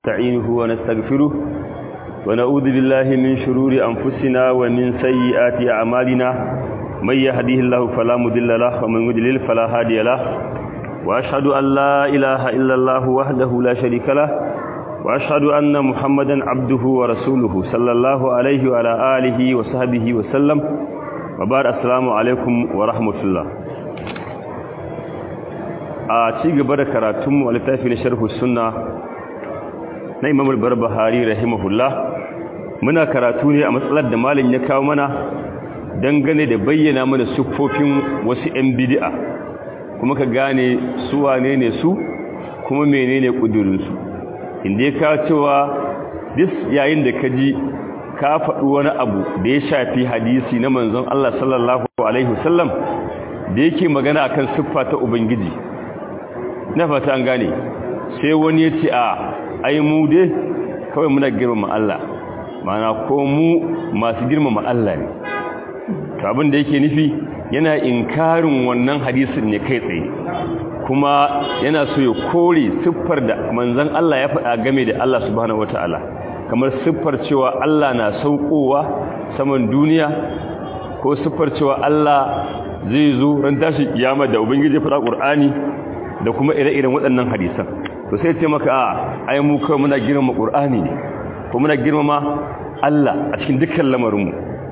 نستعينه ونستغفره ونعوذ بالله من شرور أنفسنا ومن سيئات أعمالنا من يهديه الله فلا مضل له ومن يضلل فلا هادي له وأشهد أن لا إله إلا الله وحده لا شريك له وأشهد أن محمدا عبده ورسوله صلى الله عليه وعلى آله وصحبه وسلم وبارك السلام عليكم ورحمة الله a ci gaba da karatunmu a littafin sharhu sunna na imam al-barbahari rahimahullah muna karatu ne a matsalar da malin ya kawo mana dangane da bayyana mana siffofin wasu 'yan bid'a kuma ka gane su wane ne su kuma menene kudurinsu inda ya kawo cewa dis yayin da ka ji ka faɗi wani abu da ya shafi hadisi na manzon Allah sallallahu alaihi wasallam da yake magana akan siffa ta ubangiji na fata an gane sai wani ya ce a ai mu dai kawai muna girmama Allah mana ko mu masu girmama Allah ne to abin da yake nufi yana inkarin wannan hadisin ne kai tsaye kuma yana so ya kore siffar da manzon Allah ya faɗa game da Allah subhanahu wataala kamar siffar cewa Allah na saukowa saman duniya ko siffar cewa Allah zai zo ran tashi kiyama da ubangiji faɗa Qur'ani da kuma ire-iren waɗannan hadisan to sai ce maka a ai mu kawai muna girmama qur'ani ne ko muna girmama Allah a cikin dukkan lamarinmu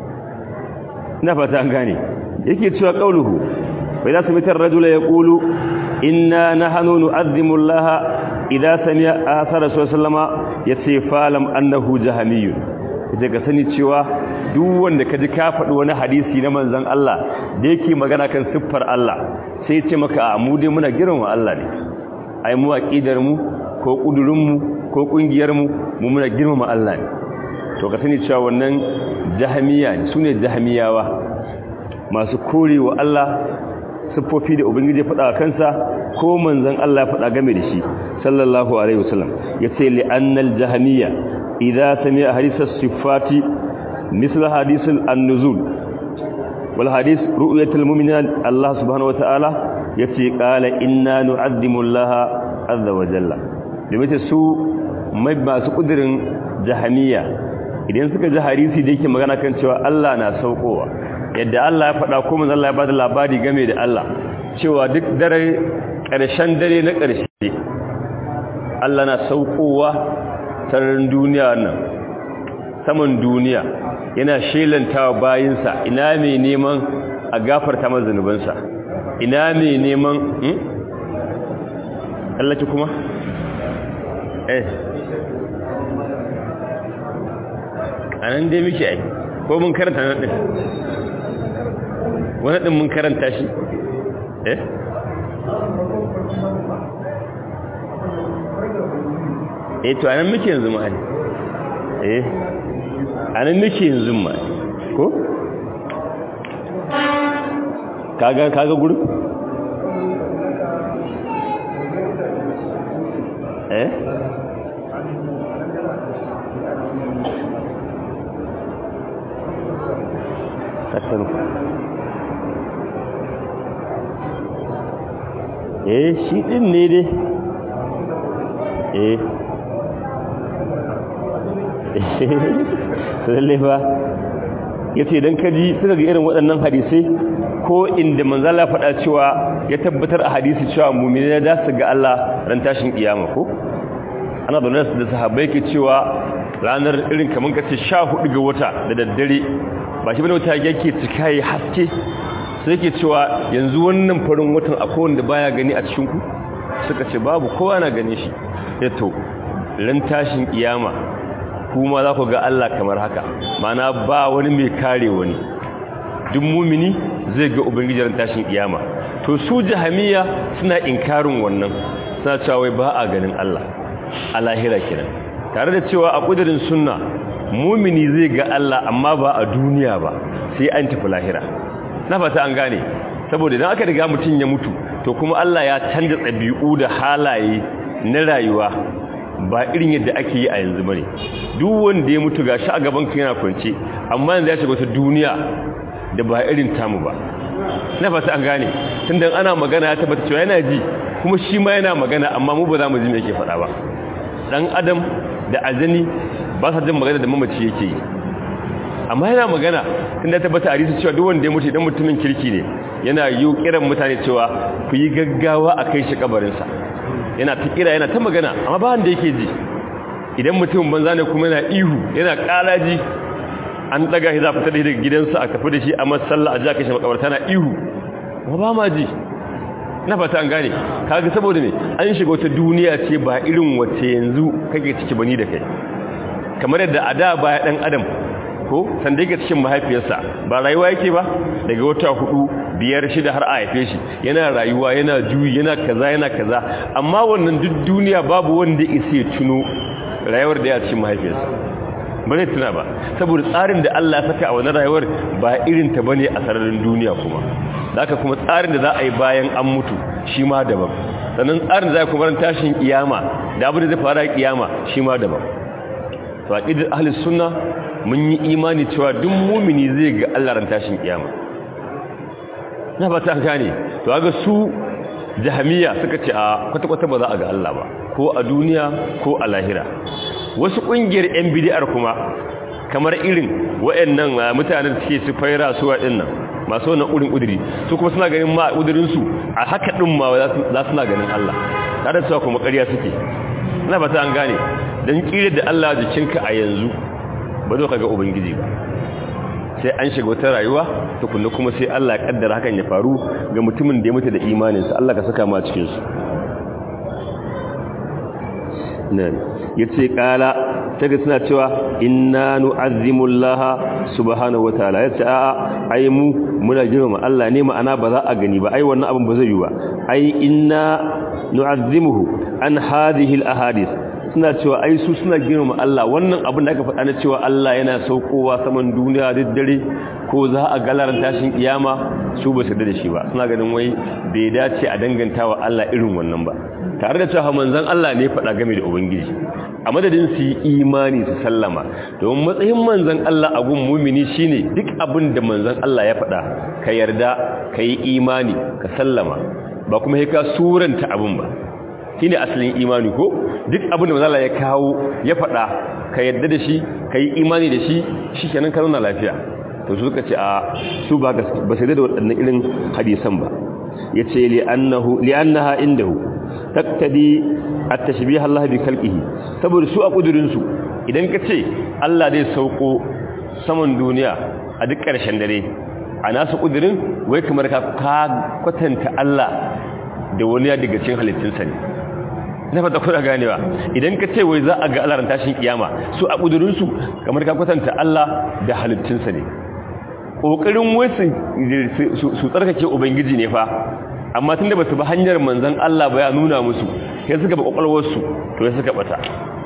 ina fata an gane yake cewa qauluhu fa idza samita ar-rajula yaqulu inna nahnu nu'azzimu Allah idza sami'a athara sallama yace falam annahu jahmiyun yace ka sani cewa duk wanda kaji ka faɗi wani hadisi na manzon Allah da yake magana kan siffar Allah sai ce maka a mu dai muna girmama Allah ne ai mu aqidar mu ko kudurin mu ko kungiyar mu mu muna girmama Allah ne to ka sani cewa wannan jahmiya ne sune jahmiyawa masu korewa Allah siffofi da ubangiji faɗa kansa ko manzon Allah faɗa game da shi sallallahu alaihi wasallam yace li annal jahmiya idza sami'a hadisa sifati misal hadisul an-nuzul wal hadis ru'yatul mu'minin Allah subhanahu wataala yace qala inna nu'azzimu Allah azza wa jalla limita su mai masu kudirin jahaniya idan suka ji hadisi da yake magana kan cewa Allah na saukowa yadda Allah ya faɗa ko manzo Allah ya bada labari game da Allah cewa duk dare ƙarshen dare na ƙarshe Allah na saukowa sararin duniya nan saman duniya yana shelantawa bayinsa ina mai neman a gafarta masa zanubansa ina mai neman hmm? Allah ki kuma eh anan dai muke ai ko mun karanta nan din wani din mun karanta shi eh eh to anan muke yanzu ma eh anan muke yanzu ma ko kaga kaga guru eh kasan eh shi din ne dai eh lalle fa yace dan kaji suka ga irin waɗannan hadisai ko inda manzala faɗa cewa ya tabbatar a hadisi cewa mu'mini da su ga Allah ran tashin kiyama ko ana da nasu da sahabbai ke cewa ranar irin kaman kace 14 ga wata da daddare ba shi bane wata yake cika yi haske sai yake cewa yanzu wannan farin watan akwai wanda baya gani a cikin ku suka ce babu kowa na gane shi yato ran tashin kiyama kuma za ku ga Allah kamar haka mana ba wani mai kare wani duk mumini zai ga ubangijin tashin kiyama to su jahamiya suna inkarin wannan suna cewa wai ba a ganin Allah a lahira kiran tare da cewa a kudirin sunna mumini zai ga Allah amma ba a duniya ba sai an tafi lahira na fata an gane saboda idan aka riga mutum ya mutu to kuma Allah ya canza ɗabi'u da halaye na rayuwa ba irin yadda ake yi a yanzu bane duk wanda ya mutu gashi a gaban ka yana kwance amma yanzu ya shiga wata duniya da ba irin tamu ba na fata an gane tunda ana magana ya tabbata cewa yana ji kuma shi ma yana magana amma mu ba za mu ji me yake faɗa ba dan adam da azani ba sa jin magana da mamaci yake yi amma yana magana tun da tabbata hadisi cewa duk wanda ya mutu idan mutumin kirki ne yana yi kiran mutane cewa ku yi gaggawa a kai shi kabarinsa yana ta kira yana ta magana amma ba wanda yake ji idan mutum banza ne kuma yana ihu yana karaji an daga shi za fita da daga gidansa a tafi da shi a masalla a ji a kai shi makabarta na ihu amma ba ma ji na fata an gane kaga saboda ne an shiga wata duniya ce ba irin wace yanzu kake ciki bani da kai kamar yadda a da baya dan adam ko sanda yake cikin mahaifiyarsa ba rayuwa yake ba daga wata hudu biyar shida har a haife shi yana rayuwa yana juyi yana kaza yana kaza amma wannan duk duniya babu wanda isa ya tuno rayuwar da ya cikin mahaifiyarsa ba zai tuna ba saboda tsarin da Allah ya saka a wannan rayuwar ba irin ta bane a sararin duniya kuma haka kuma tsarin da za a yi bayan an mutu shi ma daban sannan tsarin da za a kuma ran tashin kiyama da abin da zai fara kiyama shi ma daban to aqidar ahlus sunna mun yi imani cewa duk mumini zai ga Allah ran tashin kiyama na ba ta gane to ga su jahamiya suka ce a kwata-kwata ba za a ga Allah ba ko a duniya ko a lahira wasu kungiyar yan bid'ar kuma kamar irin wayannan mutanen da suke su faira su waɗannan masu wannan urin udiri su kuma suna ganin ma udirin su a haka din ma za su na ganin Allah tare da cewa kuma ƙarya suke ina ba ta an gane dan kire da Allah jikinka a yanzu ba zo ka ga ubangiji ba sai an shiga wata rayuwa tukunna kuma sai Allah ya kaddara hakan ya faru ga mutumin da ya mutu da imaninsa Allah ka saka mu a cikin su nan yace kala taga suna cewa inna nu'azzimu Allah subhanahu wataala yace a ai mu muna girmama Allah ne ma'ana ba za a gani ba ai wannan abin ba zai yi ba ai inna nu'azzimuhu an hadhihi al-ahadith suna cewa ai su suna girmama Allah wannan abin da aka faɗa na cewa Allah yana saukowa saman duniya da dare ko za a galaran tashin kiyama su ba su da shi ba suna ganin wai bai dace a danganta wa Allah irin wannan ba tare da cewa manzon Allah ne faɗa game da ubangiji a madadin su yi imani su sallama domin matsayin manzon Allah a gun mumini shine duk abin da manzon Allah ya faɗa ka yarda ka yi imani ka sallama ba kuma sai ka suranta abin ba shine asalin imani ko duk abin da manzala ya kawo ya faɗa ka yadda da shi ka yi imani da shi shi kenan ka zauna lafiya to su suka ce a su ba ba sai da waɗannan irin hadisan ba ya ce li'annaha indahu taktadi at-tashbih Allah bi khalqihi saboda su a kudurin su idan ka ce Allah zai sauko saman duniya a duk ƙarshen dare a nasu kudurin wai kamar ka kwatanta Allah da wani daga cikin halittunsa ne na fata kuna ganewa idan ka ce wai za a ga alaran tashin kiyama su a kudurinsu kamar ka kwatanta Allah da halittunsa ne ƙoƙarin wasu su tsarkake ubangiji ne fa amma tun da ba su ba hanyar manzan Allah ba ya nuna musu ya suka ba ƙwaƙwalwarsu to ya suka bata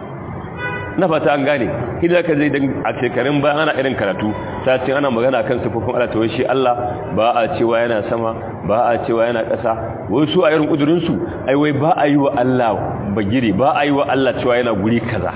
na fata an gane hidda ka zai dan a shekarun bayan ana irin karatu ta ce ana magana kan sufufin Allah to shi Allah ba a cewa yana sama ba a cewa yana ƙasa wai su a irin kudurin su ai wai ba a yi wa Allah bagire ba a yi wa Allah cewa yana guri kaza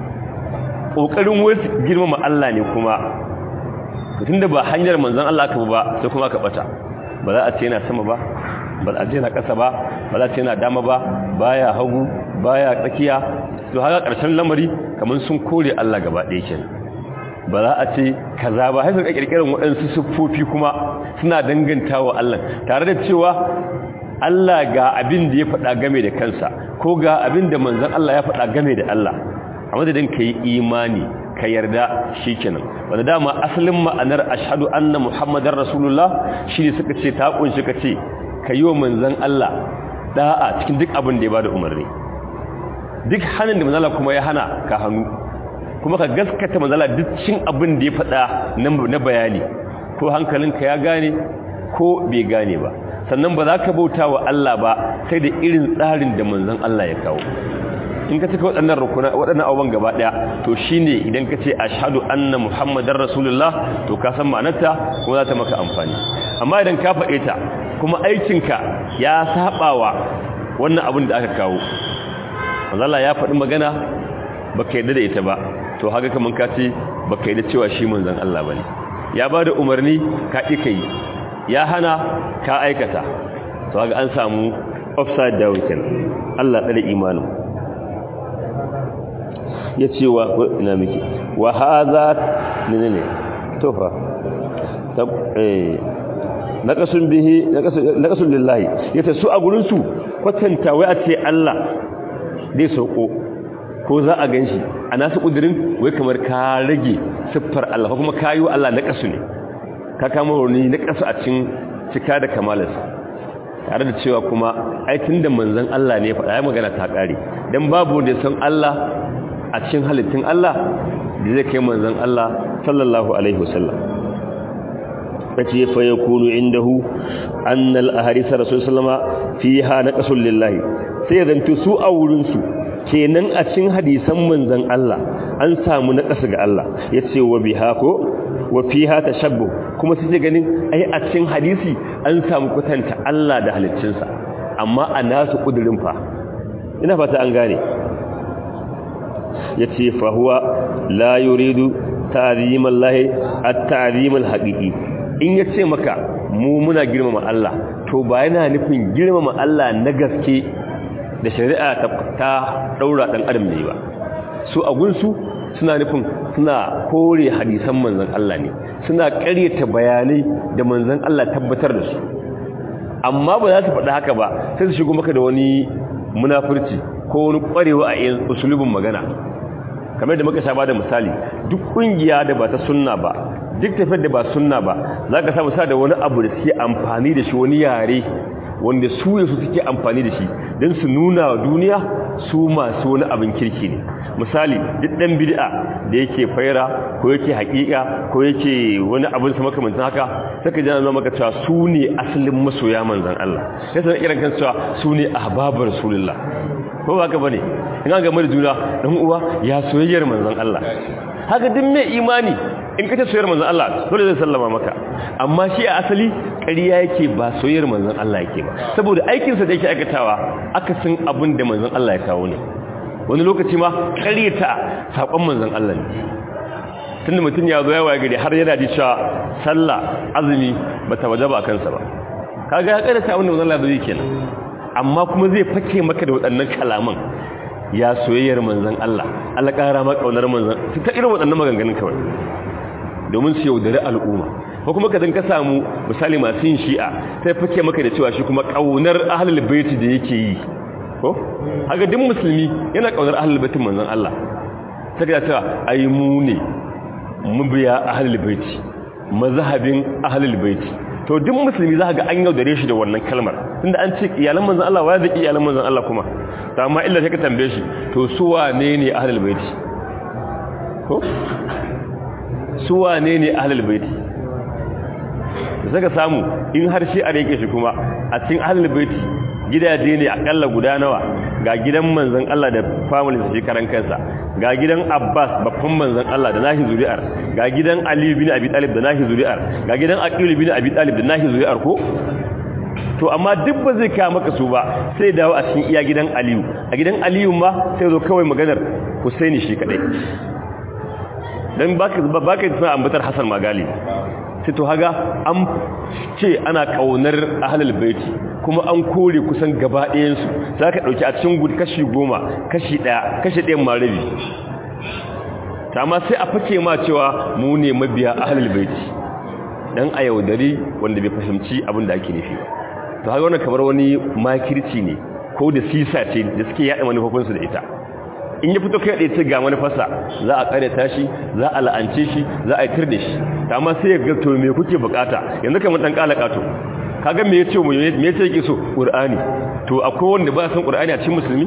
kokarin wai girmama Allah ne kuma tunda ba hanyar manzon Allah ka ba sai kuma ka bata ba za a ce yana sama ba ba za a ce yana ƙasa ba ba za a ce yana dama ba baya hagu baya tsakiya to haka ƙarshen lamari kamar sun kore Allah gaba ɗaya kenan ba za a ce kaza ba haifar ƙirƙirar waɗansu siffofi kuma suna dangantawa Allah tare da cewa Allah ga abin da ya faɗa game da kansa ko ga abin da manzon Allah ya faɗa game da Allah a madadin ka yi imani ka yarda shi kenan wanda dama asalin ma'anar ashhadu anna muhammadar rasulullah shi ne suka ce ta kunshi ka ce ka yi wa manzon Allah da'a cikin duk abin da ya bada umarni duk hannun da manzala kuma ya hana ka hannu kuma ka gaskata manzala duk cin abin da ya faɗa na bayani ko hankalinka ya gane ko bai gane ba sannan ba za ka bauta wa Allah ba sai da irin tsarin da manzon Allah ya kawo in ka cika waɗannan rukuna waɗannan abubuwan gaba ɗaya to shine idan ka ce ashhadu anna muhammadar rasulullah to ka san ma'anarta kuma za ta maka amfani amma idan ka faɗe ta kuma aikinka ya saɓawa wannan abin da aka kawo Allah ya faɗi magana baka yadda da ita ba to haka kaman ka ce baka yadda cewa shi manzon Allah bane ya bada umarni ka ƙi kai ya hana ka aikata to haka an samu upside down kenan Allah tsare imanin yace wa ina miki wa hadha ne ne to fa tab eh naqasun bihi naqasun lillahi yace su a gurin su kwatanta wai a ce Allah zai sauko ko za a ganshi a nasu kudirin wai kamar ka rage siffar Allah kuma kayi wa Allah naqasu ne ka kama wani naqasu a cikin cika da kamalarsa tare da cewa kuma ai tunda manzon Allah ne faɗa ya magana ta ƙare dan babu wanda san Allah a cikin halittun Allah da zai kai manzon Allah sallallahu alaihi wasallam kace fa yakunu indahu anna al-ahadith rasul sallama fiha naqasul lillahi sai zanto su a wurin su kenan a cikin hadisan manzon Allah an samu naqas ga Allah yace wa biha ko wa fiha tashabbuh kuma sai ganin ai a cikin hadisi an samu kwatanta Allah da halittunsa amma a nasu kudurin fa ina fata an gane yace fa huwa la yuridu ta'zimallahi at-ta'zimul haqiqi in yace maka mu muna girmama Allah to ba yana nufin girmama Allah na gaske da shari'a ta daura dan adam ne ba su a gunsu suna nufin suna kore hadisan manzon Allah ne suna ƙaryata bayanai da manzon Allah tabbatar da su amma ba za su faɗi haka ba sai su shigo maka da wani munafurci ko wani ƙwarewa a yin usulubin magana kamar da muka sha ba da misali duk ƙungiya da ba ta sunna ba duk tafiyar da ba sunna ba za ka samu sa da wani abu da suke amfani da shi wani yare wanda su yasu suke amfani da shi don su nuna wa duniya su masu wani abin kirki ne misali duk ɗan bid'a da yake faira ko yake haƙiƙa ko yake wani abin su makamantan haka saka jana zama maka cewa su ne asalin masoya manzan Allah ya sanar irin kan cewa su ne ahbabar rasulullah ko ba ka bane in an gama da juna dan uwa ya soyayyar manzan Allah haka duk mai imani in kace soyayyar manzan Allah dole zai sallama maka amma shi a asali ƙarya yake ba soyayyar manzan Allah yake ba saboda aikinsa da yake aikatawa akasin abin da manzan Allah ya kawo ne wani lokaci ma ƙaryata saƙon manzan Allah ne tunda mutum ya zo yawa gari har yana ji cewa sallah azumi ba ta waje ba a kansa ba kaga ya ƙaryata abin da manzan Allah zai kenan amma kuma zai fake maka da waɗannan kalaman ya soyayyar manzan Allah Allah ƙara ma ƙaunar manzan su ta irin waɗannan maganganun kawai domin su yaudari al'umma ko kuma ka ka samu misali masu yin shi'a sai fake maka da cewa shi kuma ƙaunar ahlul baiti da yake yi ko haka duk musulmi yana ƙaunar ahlul baitin manzan Allah sai ka cewa ai mu ne mubiya ahlul baiti mazhabin ahlul baiti to duk musulmi za ga an yaudare shi da wannan kalmar tunda an ce iyalan manzon Allah wa zaki iyalan manzon Allah kuma to amma illa sai ka tambaye shi to su wane ne ahlul baiti ko su wane ne ahlul baiti sai ka samu in har shi a rike shi kuma a cikin ahlul baiti gidaje ne akalla guda nawa ga gidan manzon Allah da family shi karan kansa ga gidan Abbas babban manzon Allah da nahi zuri'ar ga gidan Ali bin Abi Talib da nahi zuri'ar ga gidan Aqil bin Abi Talib da nahi zuri'ar ko to amma duk ba zai kawo maka su ba sai dawo a cikin iya gidan Aliyu a gidan Aliyu ma sai zo kawai maganar Husaini shi kadai dan baka baka tsaya ambatar Hassan Magali sai to haga an ce ana kaunar ahlul baiti kuma an kore kusan gaba ɗayansu za ka ɗauki a cikin gudu kashi goma kashi ɗaya kashi ɗayan marabi amma sai a fake ma cewa mu ne mabiya ahalul baiti dan a yaudari wanda bai fahimci abin da ake nufi ba to haka wannan kamar wani makirci ne ko da sisa ce da suke yaɗa manufofinsu da ita in ya fito kai ɗaya ce ga manufarsa za a ƙareta shi za a la'ance shi za a yi tir da shi amma sai ya ga to me kuke bukata yanzu kamar ɗan ƙala ƙato kaga me yace mu me yace yake so qur'ani to akwai wanda ba san qur'ani a cikin musulmi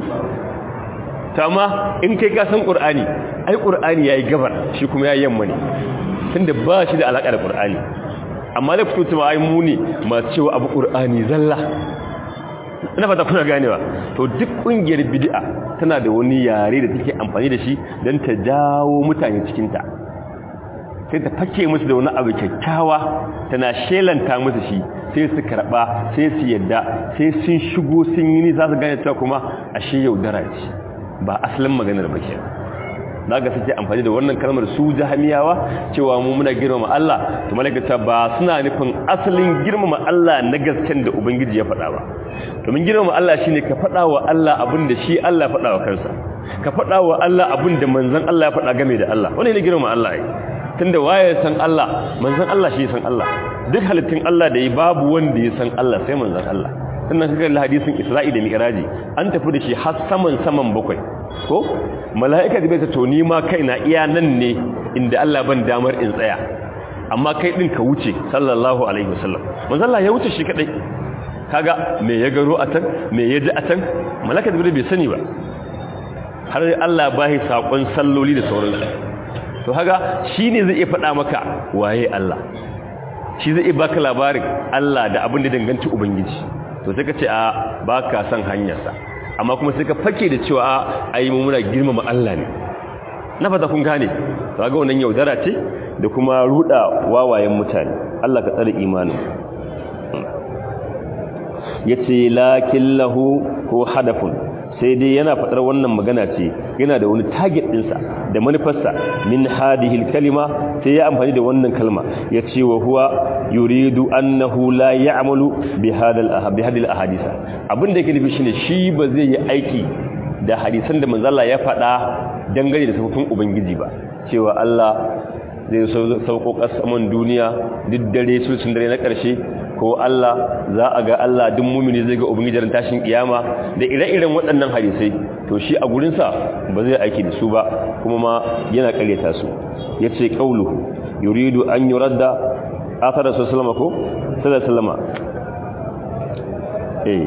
to amma in kai ka san qur'ani ai qur'ani yayi gabar shi kuma yayi yamma ne tunda ba shi da alaka da qur'ani amma da fito cewa ai mu ne masu cewa abu qur'ani zalla ina fata kuna ganewa to duk kungiyar bid'a tana da wani yare da take amfani da shi dan ta jawo mutane cikin ta sai ta fake musu da wani abu kyakkyawa tana shelanta musu shi sai su karba sai su yadda sai sun shigo sun yi nisa su gane cewa kuma ashe yaudara ce ba asalin maganar ba ke za ga suke amfani da wannan kalmar su jahamiyawa cewa mu muna girmama Allah to malakata ba suna nufin asalin girmama Allah na gasken da ubangiji ya faɗa ba domin girmama Allah shine ka faɗa wa Allah abin da shi Allah faɗa wa kansa ka faɗa wa Allah abin da manzon Allah ya faɗa game da Allah wani ne girma Allah ai tunda waye san Allah manzon Allah shi san Allah duk halittun Allah da yi babu wanda ya san Allah sai manzon Allah sannan kaga hadisin Isra'i da Mi'raji an tafi da shi har saman saman bakwai ko mala'ika da bai ta to ni ma kaina iya nan ne inda Allah ban damar in tsaya amma kai din ka wuce sallallahu alaihi wasallam manzon Allah ya wuce shi kadai kaga me ya garo a can me ya ji a can mala'ika da bai sani ba har Allah bahi sakon salloli da sauransu to haga shine zai iya faɗa maka waye Allah shi zai iya baka labarin Allah da abin da danganta ubangiji to sai ka ce a baka san hanyarsa amma kuma sai ka fake da cewa a ai mu muna girmama Allah ne na fata kun gane to ga wannan yaudara ce da kuma ruda wawayen mutane Allah ka tsare imanin yace lakin lahu ko hadafun sai dai yana fadar wannan magana ce yana da wani target dinsa da manufarsa min hadhihi kalima sai ya amfani da wannan kalma yace wa huwa yuridu annahu la ya'malu bi hadal bi hadil ahadith abinda yake nufi shine shi ba zai yi aiki da hadisan da manzo Allah ya faɗa dangane da sifofin ubangiji ba cewa Allah zai sauko kasaman duniya duk dare sulsun dare na ƙarshe ko Allah za a ga Allah duk mumini zai ga ubangijin tashin kiyama da ire-iren waɗannan hadisai to shi a gurinsa ba zai aiki da su ba kuma ma yana ƙaryata su yace qauluhu yuridu an yuradda athara sallama ko sallallahu sallama eh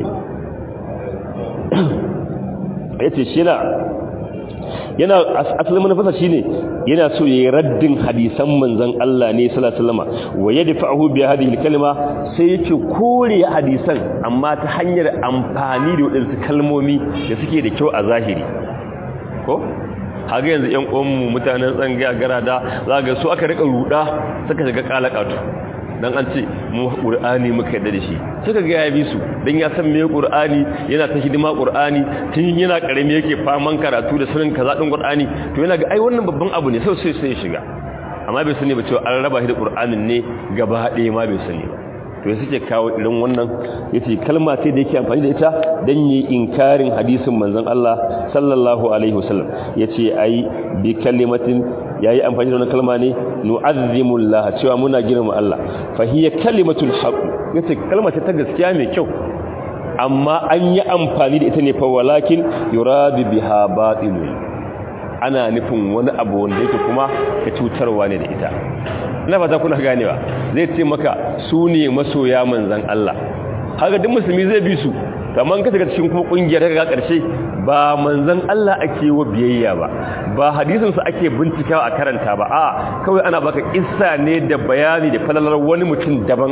yace shi na yana asalin manufarsa shine yana so yayi raddin hadisan manzon Allah ne sallallahu alaihi wasallam wa yadfa'uhu bi hadhihi kalma sai yake kore hadisan amma ta hanyar amfani da wadansu kalmomi da suke da kyau a zahiri ko haga yanzu ƴan uwanmu mutanen tsangaya garada za ga su aka rika ruda suka shiga kalakatu dan an ce mu qur'ani muka yadda da shi suka ga ya bi su dan ya san me qur'ani yana ta hidima qur'ani tun yana karami yake faman karatu da sunan kaza din qur'ani to yana ga ai wannan babban abu ne sai sai sai ya shiga amma bai sani ba cewa an raba shi da qur'anin ne gaba ɗaya ma bai sani ba to ya suke kawo irin wannan yace kalma ce da yake amfani da ita dan yi inkarin hadisin manzon Allah sallallahu alaihi wasallam yace ai bi kalimatin yayi amfani da wannan kalma ne nu'azzimu Allah cewa muna girma Allah fa hiya kalimatul haqq yace kalma ce ta gaskiya mai kyau amma an yi amfani da ita ne fa walakin yuradu biha batilun ana nufin wani abu wanda yake kuma ta cutarwa ne da ita ina fata kuna ganewa zai ce maka su ne masoya manzan Allah haka duk musulmi zai bi su kamar ka daga cikin kuma kungiyar daga karshe ba manzan Allah ake wa biyayya ba ba hadisin su ake bincikawa a karanta ba a kawai ana baka kissa ne da bayani da falalar wani mutum daban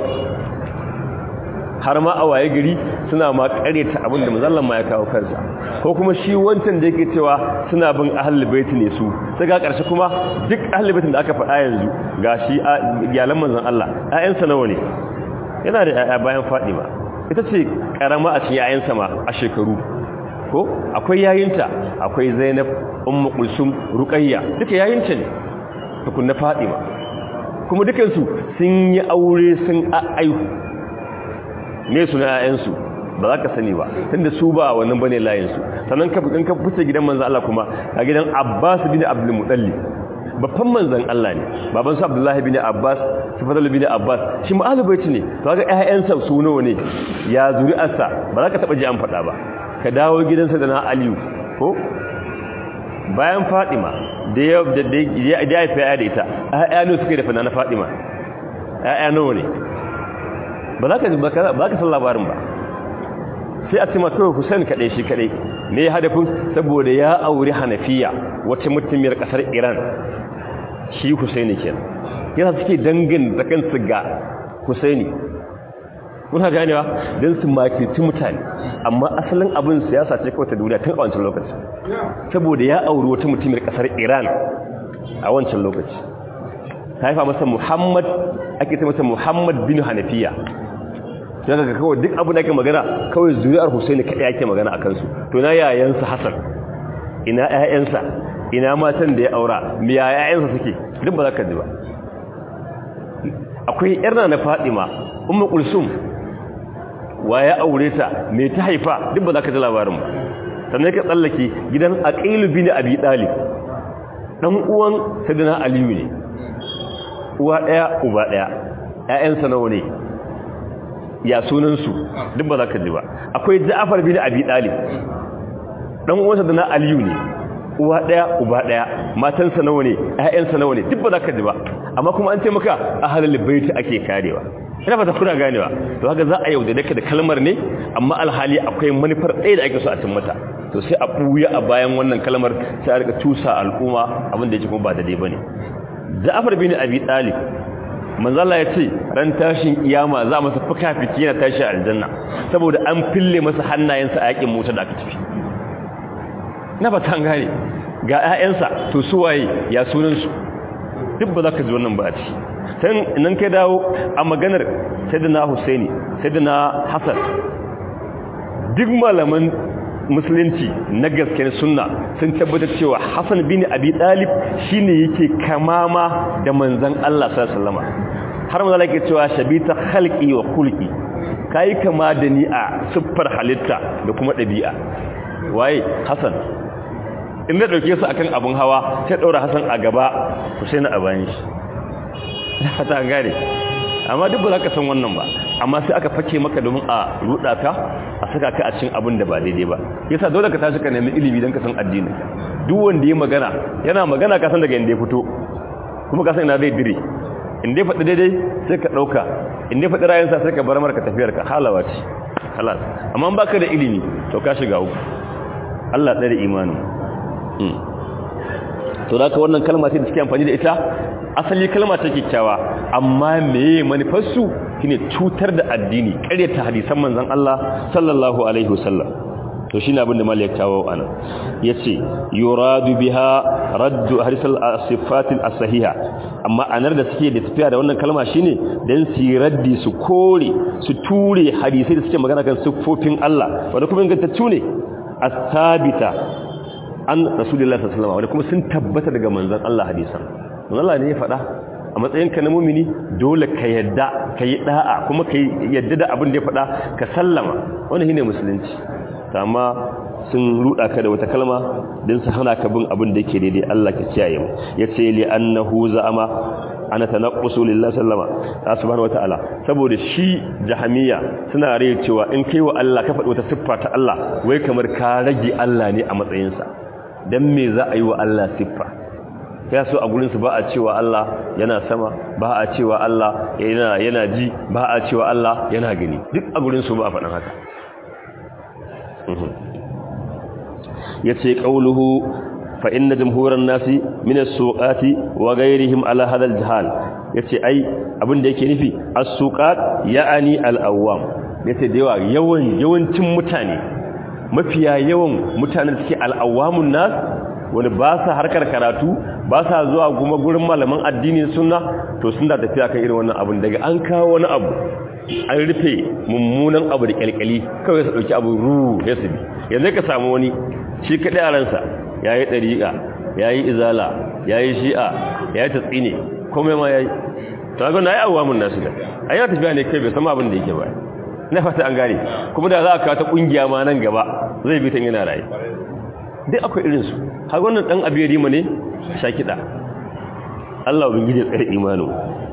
har ma a waye gari suna ma karyata abin da manzon ma ya kawo kansa ko kuma shi wancan da yake cewa suna bin ahlul bait ne su sai ga karshe kuma duk ahlul bait da aka faɗa yanzu gashi iyalan manzon Allah ƴaƴansa nawa ne yana da ƴaƴa bayan Fadima ita ce karama a cikin ƴaƴansa ma a shekaru ko akwai yayinta akwai Zainab Ummu Kulsum Ruqayya duka yayinta ne tukunna Fadima kuma dukansu sun yi aure sun aihu me suna ƴaƴansu ba za ka sani ba tunda su ba wannan bane layinsu sannan ka in ka fice gidan manzon Allah kuma a gidan Abbas bin Abdul Muttalib babban manzon Allah ne baban sa Abdullahi bin Abbas Sifadul bin Abbas shi ma'alu baiti ne to ga ƴaƴansa su nawa ne ya zuri'arsa ba za ka taba ji an faɗa ba ka dawo gidansa da na Aliyu ko bayan Fatima da ya da ya haifa ya da ita ƴaƴa ne suke da fana na Fatima ƴaƴa nawa ne ba za ka ba ka san labarin ba sai a cima kawai Hussein kaɗai shi kaɗai ne hadafin saboda ya auri Hanafiya wata mutumiyar ƙasar Iran shi Husaini kenan yana suke dangin da kansu ga Husaini kuna ganewa don su makirci mutane amma asalin abin siyasa ce kawai ta duniya tun a wancan lokaci saboda ya auri wata mutumiyar ƙasar Iran a wancan lokaci ta haifa masa Muhammad ake ta masa Muhammad bin Hanafiya sai kaga kawai duk abin da ake magana kawai zuriyar Husaini kadai ake magana a kansu to na yayansa Hassan ina ƴaƴansa ina matan da ya aura me ya ƴaƴansa suke duk ba za ka ji ba akwai ƴarna na Fatima Ummu Kulsum wa ya aure ta me ta haifa duk ba za ka ji labarin ba sannan ka tsallake gidan aqil bin abi talib dan uwan sayyidina aliyu ne uwa daya uba daya ƴaƴansa nawa ne ya sunan su duk ba za ka ji ba akwai ja'far bin abi talib dan uwan sayyidina aliyu ne uwa daya uba daya matansa nawa ne ƴaƴansa nawa ne duk ba za ka ji ba amma kuma an ce maka ahlul bait ake karewa ina fata kuna ganewa to haka za a yaudare ka da kalmar ne amma alhali akwai manufar ɗaya da ake so a cin mata to sai a buya a bayan wannan kalmar sai a rika tusa al'umma abin da yake kuma ba daidai bane Ja'far bin Abi Talib manzo Allah ya ce ran tashin kiyama za masa fuka-fiki yana tashi aljanna saboda an fille masa hannayensa a yakin mota da aka tafi na fata an gane ga ƴaƴansa to su waye ya sunan su duk ba za ka ji wannan ba a ciki sai nan kai dawo a maganar sayyidina Husaini sayyidina Hassan duk malaman musulunci na gaskiyar sunna sun tabbatar cewa Hassan bin Abi Talib shine yake kamama da manzon Allah sallallahu alaihi wasallam har manzo yake cewa shabita khalqi wa khulqi kai kama da ni a siffar halitta da kuma dabi'a waye Hassan in da dauke su akan abun hawa sai daura Hassan a gaba Husaini a bayan shi fata gane amma duk ba za ka san wannan ba amma sai aka fake maka domin a ruda ka a saka ka a cikin abin da ba daidai ba yasa dole ka tashi ka nemi ilimi don ka san addini duk wanda ya magana yana magana ka san daga inda ya fito kuma ka san ina zai dire inda ya faɗi daidai sai ka ɗauka inda ya faɗi rayunsa sai ka bar marka tafiyar ka halawa ce halas amma ba ka da ilimi to ka shiga uku Allah tsare imanin to da ka wannan kalma ce da suke amfani da ita asali kalma ce kyakkyawa amma meye manufarsu shine cutar da addini ƙaryata hadisan manzon Allah sallallahu alaihi wasallam to shine abin da malik kawo anan yace yuradu biha raddu hadisal sifatil as-sahiha amma anar da suke da tafiya da wannan kalma shine dan su raddi su kore su ture hadisai da suke magana kan siffofin Allah wanda kuma ingantaccu ne as-sabita an rasulullahi sallallahu alaihi wasallam wanda kuma sun tabbata daga manzon Allah hadisan Allah ne ya faɗa a matsayinka na mumini dole ka yadda ka yi da'a kuma ka yadda da abin da ya faɗa ka sallama wani shine musulunci amma sun ruda ka da wata kalma don su hana ka bin abin da yake daidai Allah ka kiyaye mu yace li annahu za'ama ana tanaqqusu lillahi sallama subhanahu wataala saboda shi jahamiya suna rai cewa in kai wa Allah ka faɗi wata siffa ta Allah wai kamar ka rage Allah ne a matsayinsa dan me za a yi wa Allah siffa ya so a gurinsu ba a cewa Allah yana sama ba a cewa Allah yana yana ji ba a cewa Allah yana gani duk a gurinsu ba a faɗin haka ya ce ƙauluhu fa inna jamhuran nasi min as-suqati wa ghayrihim ala hadha al-jahal yace ai abin da yake nufi as-suqat ya'ani al-awwam yace da yawa yawan yawancin mutane mafiya yawan mutanen suke al-awwamun nas wani ba sa harkar karatu ba sa zuwa kuma gurin malaman addinin sunna to sun da tafiya kan irin wannan abin daga an kawo wani abu an rufe mummunan abu da kyalkyali kawai su dauki abu ru ya su bi yanzu ka samu wani shi kaɗai a ransa ya yi ɗariƙa ya yi izala ya yi shi'a ya yi tatsine komai ma ya yi ta ga na yi abuwa mun nasu da a yana tafiya ne kai bai sama abin da yake ba na fata an gane kuma da za a kawo ta ƙungiya ma nan gaba zai bi ta yana raye duk akwai irinsu har wannan ɗan abu ya rima ne sha kiɗa Allah bin gije tsare imanu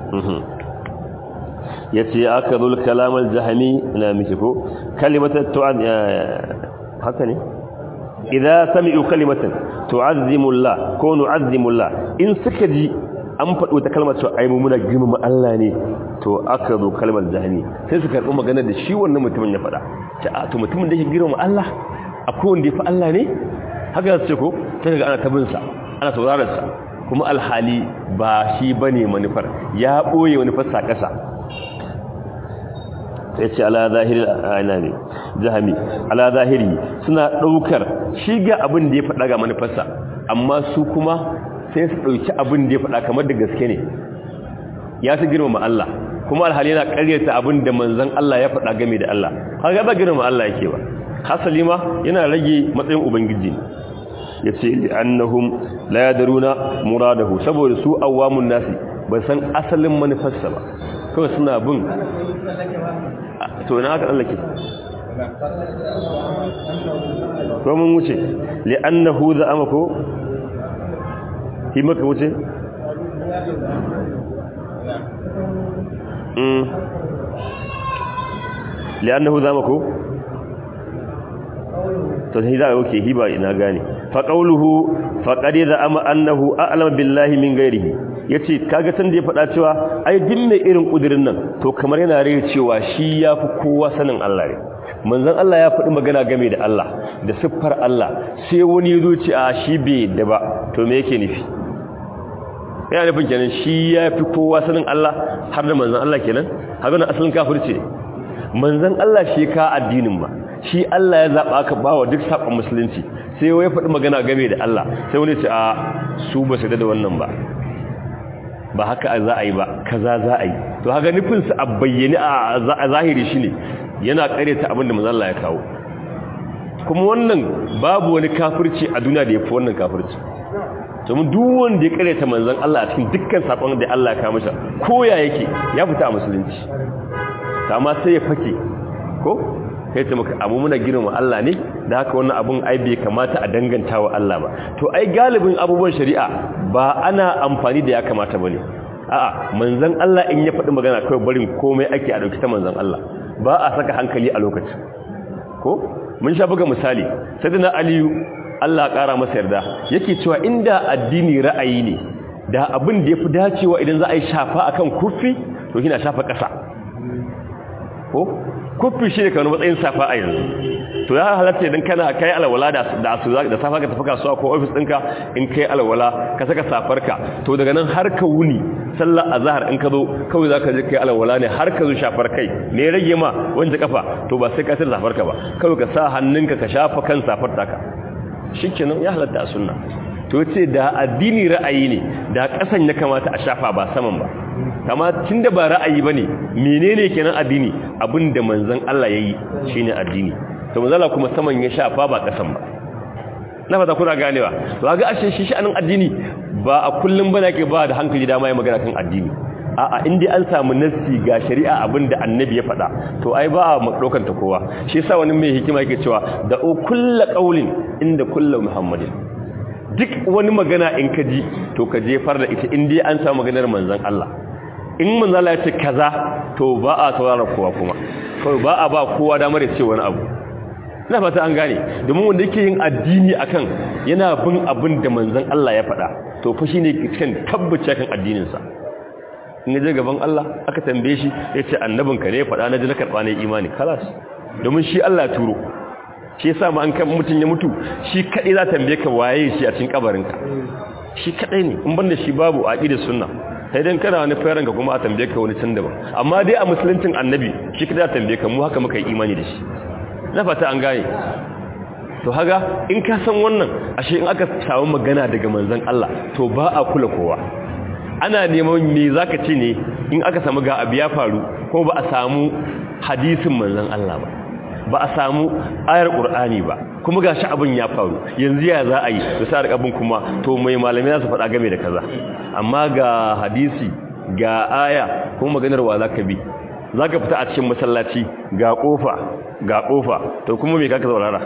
ya ce aka zul kalamar jahami na miki ko kalimatar tu'ad haka ne idan sami'u kalimatan tu'azzimullah ko nu'azzimullah in suka ji an faɗo ta kalmar cewa ai muna girmama Allah ne to aka zo kalmar jahami sai su karɓi magana da shi wannan mutumin ya faɗa ta a to mutumin da yake girmama Allah akwai wanda ya fi Allah ne haka ce ko sai ga ana tabinsa ana saurararsa kuma alhali ba shi bane manufar ya boye manufar sa kasa sai ce ala zahiri ana ne jahami ala zahiri suna daukar shi ga abin da ya faɗa ga manufarsa amma su kuma sai su dauki abin da ya faɗa kamar da gaske ne ya su girmama Allah kuma alhali yana ƙaryata abin da manzon Allah ya faɗa game da Allah kaga ba girmama Allah yake ba hasali ma yana rage matsayin ubangiji ya ce annahum la yadruna muradahu saboda su awamun nasi ba san asalin manufarsa ba kawai suna bin to ina aka tsallake ko mun wuce li'annahu za'ama ko shi maka wuce mm li'annahu za'ama ko to sai da yake hiba ina gane fa qawluhu faqad za'ama annahu a'lam billahi min ghairihi yace kaga san da ya faɗa cewa ai dinne irin kudirin nan to kamar yana rai cewa shi yafi kowa sanin Allah ne manzon Allah ya faɗi magana game da Allah da siffar Allah sai wani yazo ce a shi bai da ba to me yake nufi yana nufin kenan shi yafi kowa sanin Allah har da manzon Allah kenan haka na asalin kafirci ne manzon Allah shi ka addinin ba shi Allah ya zaba ka bawa duk sakon musulunci sai wai faɗi magana game da Allah sai wani ce a su ba su da wannan ba ba haka za a yi ba kaza za a yi to haka nufinsa a bayyane a zahiri shine yana karyata abin da manzon Allah ya kawo kuma wannan babu wani kafirci a duniya da yafi wannan kafirci domin duk wanda ya karyata manzon Allah a cikin dukkan sakon da Allah ya kawo masa koya yake ya fita a musulunci amma sai ya fake ko kai ta maka abu muna girma Allah ne da haka wannan abun ai bai kamata a danganta wa Allah ba to ai galibin abubuwan shari'a ba ana amfani da ya kamata bane a'a manzon Allah in ya faɗi magana kawai barin komai ake a dauki ta manzon Allah ba a saka hankali a lokacin ko mun sha buga misali sayyidina aliyu Allah ƙara masa yarda yake cewa inda addini ra'ayi ne da abin da yafi dacewa idan za a yi shafa akan kufi to kina shafa ƙasa ko kufi shi ne kamar matsayin safa a yanzu to ya halatta idan kana kai alwala da da su da safa ka tafi kasuwa ko office ɗinka in kai alwala ka saka safarka to daga nan har ka wuni sallar azhar in ka zo kawai zaka je kai alwala ne har ka zo shafar kai ne rage ma wanda kafa to ba sai ka tsaya safarka ba kawai ka sa hannunka ka shafa kan safar taka shikenan ya halatta a sunna to ce da addini ra'ayi ne da kasan ya kamata a shafa ba saman ba kama tunda ba ra'ayi bane menene kenan addini abinda manzon Allah yayi shine addini to manzon Allah kuma saman ya shafa ba kasan ba na fata kuna ganewa to ga ashe shi sha'anin addini ba a kullum bane ke ba da hankali dama ya magana kan addini a'a in dai an samu nassi ga shari'a abinda annabi ya faɗa to ai ba a madokan ta kowa shi yasa wani mai hikima yake cewa da kullu qaulin inda kullu muhammadin duk wani magana in ka ji to ka jefar da ita in dai an samu maganar manzon Allah in manzon Allah ya ce kaza to ba a saurara kowa kuma kawai ba a ba kowa damar ya ce wani abu ina fata an gane domin wanda yake yin addini akan yana bin abin da manzon Allah ya faɗa to fa shine cikin tabbace kan addinin sa in je gaban Allah aka tambaye shi yace annabinka ne faɗa na ji na karɓa ne imani kalas domin shi Allah ya turo shi yasa ma an kan mutun ya mutu shi kadai za tambaye ka waye shi a cikin kabarinka shi kadai ne in banda shi babu aqida sunna sai dan kana wani fayaran ka kuma a tambaye ka wani can daban amma dai a musuluncin annabi shi kadai za tambaye ka mu haka muka yi imani da shi na fata an gane to haga in ka san wannan ashe in aka samu magana daga manzon Allah to ba a kula kowa ana neman me zaka ce ne in aka samu ga abu ya faru ko ba a samu hadisin manzon Allah ba ba a samu ayar qur'ani ba kuma gashi abin ya faru yanzu ya za a yi da sa abin kuma to mai malamai za su faɗa game da kaza amma ga hadisi ga aya kuma maganar wa zaka bi zaka fita a cikin masallaci ga kofa ga kofa to kuma me kaka saurara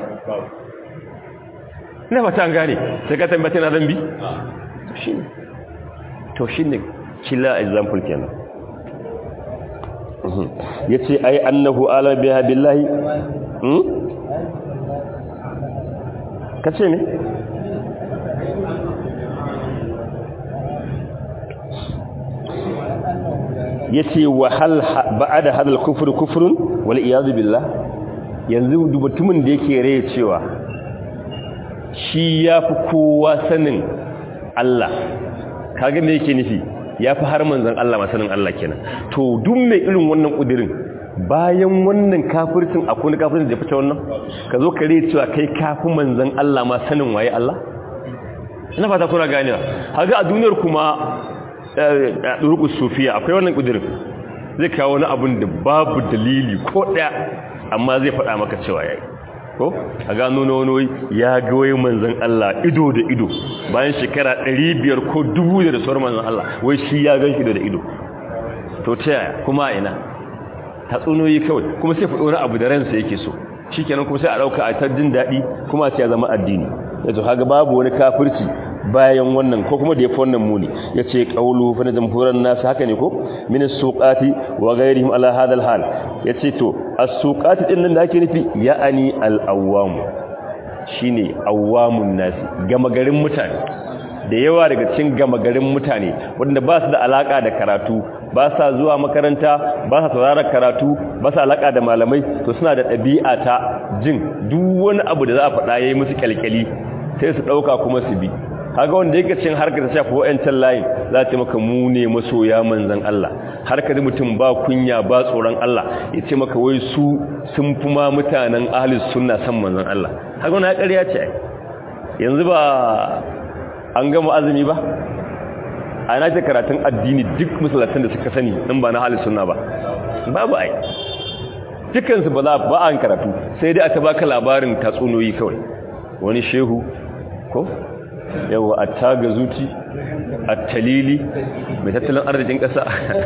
ina fata an gane sai ka tambata na zambi shine to shine killa example kenan yace ai annahu ala biha billahi hmm kace ne yace wa hal ba'da hadal kufr kufrun wal iyad billah yanzu dubutumin da yake raye cewa shi yafi kowa sanin Allah kaga me yake nufi yafi har manzon Allah masanin Allah kenan to duk mai irin wannan kudirin bayan wannan kafircin akwai wani kafircin da fita wannan ka zo kare cewa kai kafin manzon Allah ma sanin waye Allah ina fata kuna ganewa haga a duniyar kuma a durkus sufiya akwai wannan kudirin zai kawo wani abun da babu dalili ko daya amma zai faɗa maka cewa yayi ko a gano na wani ya goyi manzan Allah ido da ido bayan shekara 500 ko 1000 da sauran manzan Allah wai shi ya gan shi da ido to ta yaya kuma ina tatsunoyi kawai kuma sai faɗo wani abu da ransa yake so shikenan kuma sai a dauka a ta jin dadi kuma sai ya zama addini yato kaga babu wani kafirci bayan wannan ko kuma da yafi wannan muni yace qaulu fa jamhuran nas haka ne ko min as-suqati wa ghayrihim ala hadha al-hal yace to as-suqati din nan da ake nufi ya'ani al-awwam shine awwamun nas gama garin mutane da yawa daga cikin gama garin mutane wanda ba su da alaka da karatu ba sa zuwa makaranta ba sa sauraron karatu ba sa alaka da malamai to suna da ɗabi'a ta jin duk wani abu da za a faɗa yayi musu kyalkyali sai su ɗauka kuma su bi kaga wanda yake cin harkar ta shafi wa'ancan layin za ta maka mu ne masoya manzon Allah harkar mutum ba kunya ba tsoron Allah ya ce maka wai su sun fi ma mutanen ahli sunna san manzon Allah kaga wannan ƙarya ce yanzu ba an gama azumi ba a na ce karatun addini duk musulatan da suka sani in ba na ahli sunna ba babu ai dukansu ba za ba an karatu sai dai aka baka labarin tatsuniyoyi kawai wani shehu ko yawa a taga zuci a talili mai tattalin arzikin ƙasa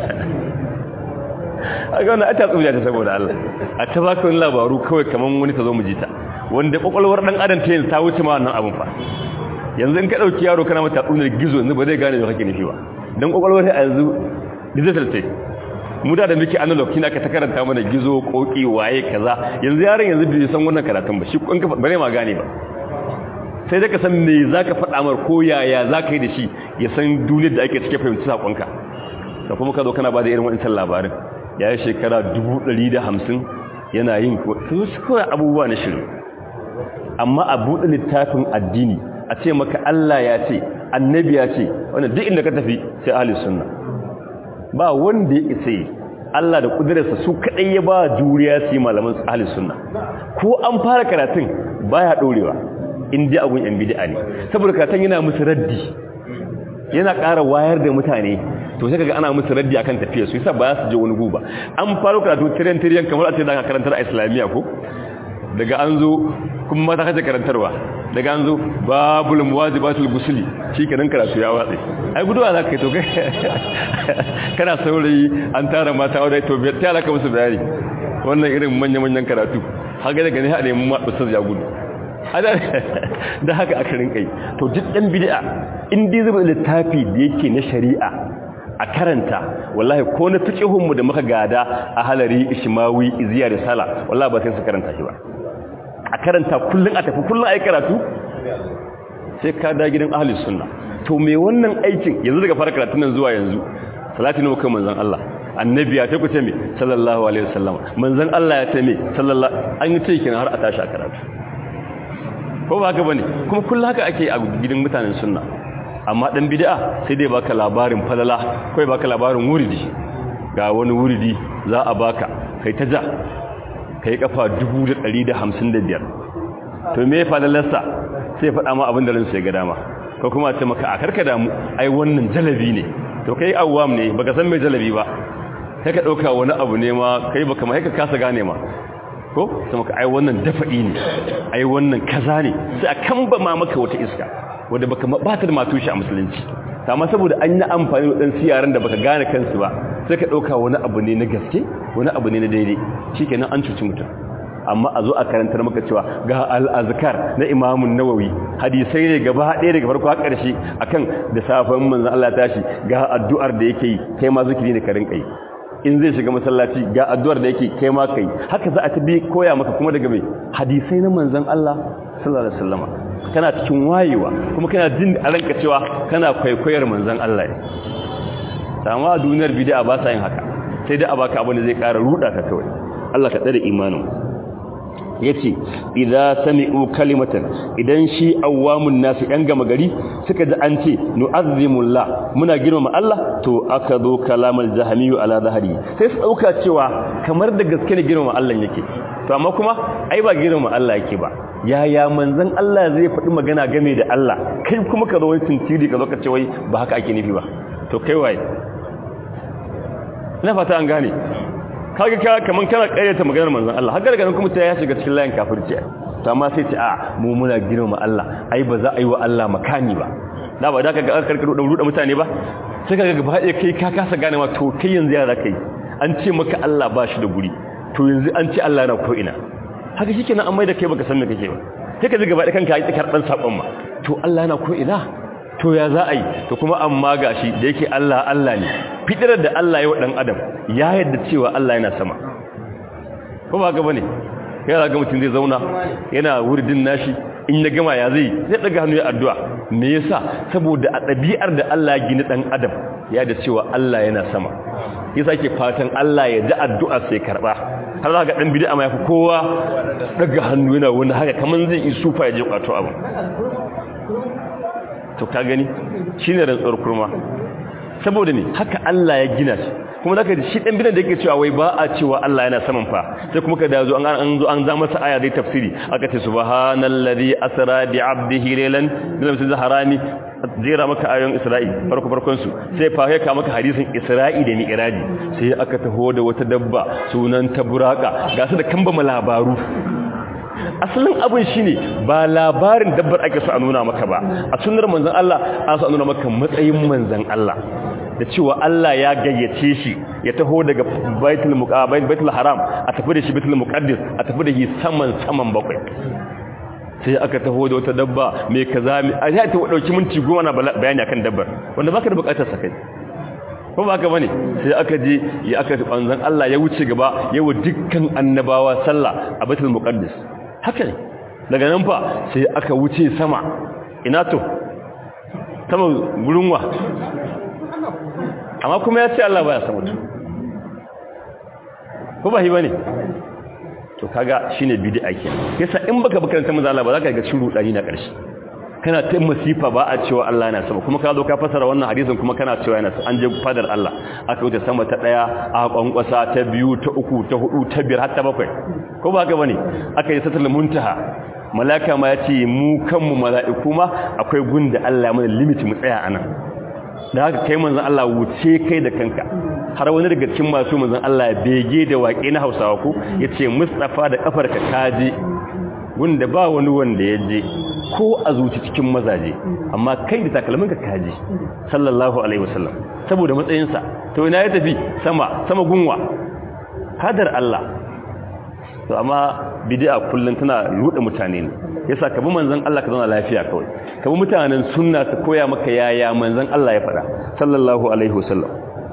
a ga wani a tatsuniya ta saboda Allah a ta baka wani labaru kawai kamar wani ta zo mu jita wanda kwakwalwar ɗan adam ta yin ta wuce ma wannan abin fa yanzu in ka ɗauki yaro kana mata tatsuniyar gizo yanzu ba zai gane da kake nufi ba don kwakwalwar ta yanzu digital ce mu da da muke analog kina ka ta karanta mana gizo koki waye kaza yanzu yaron yanzu bai san wannan karatun ba shi kun ka bare ma gane ba sai da ka san me zaka faɗa mar ko yaya zaka yi da shi ya san duniyar da ake cike fahimci sakonka da kuma ka zo kana ba da irin wannan labarin yayi shekara 150 yana yin su kawai abubuwa na shirin amma a buɗe littafin addini a ce maka Allah ya ce annabi ya ce wannan duk inda ka tafi sai ahli sunna ba wanda ya isa Allah da kudurarsa su kadai ya ba juriya su yi malaman ahli sunna ko an fara karatun baya dorewa in ji abun yan bid'a ne saboda karatun yana musu raddi yana ƙara wayar da mutane to sai kaga ana musu raddi akan tafiya su yasa ba su je wani guba an fara karatu tiryan tiryan kamar a ce da karantar a islamiyya ko daga an zo kuma mata kace karantarwa daga an zo babul muwajibatul gusli shikenan karatu ya watsi ai guduwa zaka kai to kai kana saurayi an tara mata wadai to bai tara ka musu bayani wannan irin manyan manyan karatu haka daga ne hade mu ustaz ya gudu da haka aka rinka yi to duk dan bid'a in dai zuba littafi da yake na shari'a a karanta wallahi ko na fiqihun mu da muka gada a halari ishmawi iziya da sala wallahi ba sai su karanta shi ba a karanta kullun a tafi kullun ayi karatu sai ka da gidan ahli sunna to me wannan aikin yanzu daga fara karatun nan zuwa yanzu salati ne muka manzon Allah annabi ya ta kuce me sallallahu alaihi wasallam manzon Allah ya ta me sallallahu an yi ce har a tashi a karatu ko ba haka bane kuma kullun haka ake a gidan mutanen sunna amma dan bid'a sai dai baka labarin falala kai baka labarin wuridi ga wani wuridi za a baka kai ta ja kai kafa 1155 to me falalarsa sai faɗa ma abin da ransa ya ga dama ko kuma ce maka a karka damu ai wannan jalabi ne to kai awwam ne baka san mai jalabi ba kai ka dauka wani abu ne ma kai baka mai ka kasa gane ma ko sai maka ai wannan dafa'i ne ai wannan kaza ne sai a kamba ma maka wata iska wanda baka ba ta da matushi a musulunci amma saboda an yi amfani da dan siyaran da baka gane kansu ba sai ka dauka wani abu ne na gaske wani abu ne na daidai shikenan an cuci mutum amma a zo a karantar maka cewa ga al-azkar na Imam nawawi hadisai ne gaba ɗaya daga farko har ƙarshe akan da safan manzon Allah tashi ga addu'ar da yake yi kai ma zikiri ne ka rinka yi in zai shiga masallaci ga addu'ar da yake kai ma kai haka za a tabi koya maka kuma daga mai hadisai na manzon Allah sallallahu alaihi wasallama kana cikin wayewa kuma kana jin a ranka cewa kana kwaikwayar manzon Allah ne amma a duniyar bid'a ba sa yin haka sai dai a baka abin da zai ƙara ruda ka kawai Allah ka tsare imanin yace idza sami'u kalimatan idan shi awamun nasu yan gama gari suka ji an ce nu'azzimullah muna girmama Allah to aka zo kalamal jahmiyu ala zahari sai su dauka cewa kamar da gaske ne girmama Allah yake to amma kuma ai ba girmama Allah yake ba yaya manzon Allah zai faɗi magana game da Allah kai kuma ka zo wani tintiri ka zo ka ce wai ba haka ake nufi ba to kai waye ina fata an gane kaga ka kaman kana karyata maganar manzon Allah har daga nan kuma ta ya shiga cikin layin kafirci to amma sai ce a mu muna girma Allah ai ba za a yi wa Allah makani ba da ba da ka ga karkaro da ruda mutane ba sai kaga gaba ɗaya kai ka kasa gane ma to kai yanzu ya kai an ce maka Allah ba shi da guri to yanzu an ce Allah yana ko ina haka shikenan an mai da kai baka san me kake ba sai ka ji gaba da kanka yi tsakar dan sabon ma to Allah yana ko ina to ya za a yi to kuma amma gashi da yake Allah Allah ne fitirar da Allah ya wa dan adam ya yadda cewa Allah yana sama ko ba ga bane yana ga mutum zai zauna yana wurdin nashi in ya gama ya zai zai daga hannu ya addu'a me yasa saboda a ɗabi'ar da Allah ya gina dan adam ya da cewa Allah yana sama yasa ke fatan Allah ya ji addu'a sai karba har za ga dan bid'a ma yafi kowa daga hannu yana wani haka kaman zai yi sufa ya je kwato abu to ka gani shine rantsuwar kurma saboda ne haka Allah ya gina shi kuma zaka ji shi dan bidan da yake cewa wai ba a cewa Allah yana saman fa sai kuma ka da zo an an zo an za masa aya dai tafsiri aka ce subhanallazi asra bi 'abdihi laylan min al-masjidil harami jera maka ayoyin Isra'i farko farkon su sai fa ya ka maka hadisin Isra'i da Mi'raji sai aka taho da wata dabba sunan ta buraka ga su da kambama labaru asalin abin shine ba labarin dabbar ake so a nuna maka ba a sunnar manzon Allah an so a nuna maka matsayin manzon Allah da cewa Allah ya gayyace shi ya taho daga baitul muqabbal baitul haram a tafi da shi baitul muqaddas a tafi da shi saman saman bakwai sai aka taho da wata dabba mai kaza mai a ta dauki minti goma na bayani akan dabbar wanda baka da bukatar sa kai ko ba haka bane sai aka je ya aka manzon Allah ya wuce gaba yawa dukkan annabawa sallah a baitul muqaddas haka ne daga nan fa sai aka wuce sama ina to sama gurin wa amma kuma ya ce Allah baya sama to ko ba hi bane to kaga shine bid'a kenan yasa in baka bakaranta manzo Allah ba za ka ga cin rudani na ƙarshe kana ta masifa ba a cewa Allah yana sama kuma ka zo ka fasara wannan hadisin kuma kana cewa yana an je fadar Allah aka wuce sama ta daya a kwankwasa ta biyu ta uku ta hudu ta biyar har ta bakwai ko ba haka bane aka yi satul muntaha malaka ma yace mu kanmu mala'iku ma akwai gunda Allah mana limit mu tsaya anan da haka kai manzon Allah wuce kai da kanka har wani daga cikin masu manzon Allah bege da waƙe na Hausawa ko yace Mustafa da kafarka kaje wanda ba wani wanda ya je ko a zuci cikin mazaje amma kai da takalminka kaji sallallahu alaihi wasallam saboda matsayinsa to ina ya tafi sama sama gunwa hadar Allah to amma bid'a kullun tana rude mutane ne yasa ka bi manzon Allah ka zauna lafiya kawai ka bi mutanen sunna su koya maka yaya manzon Allah ya faɗa sallallahu alaihi wasallam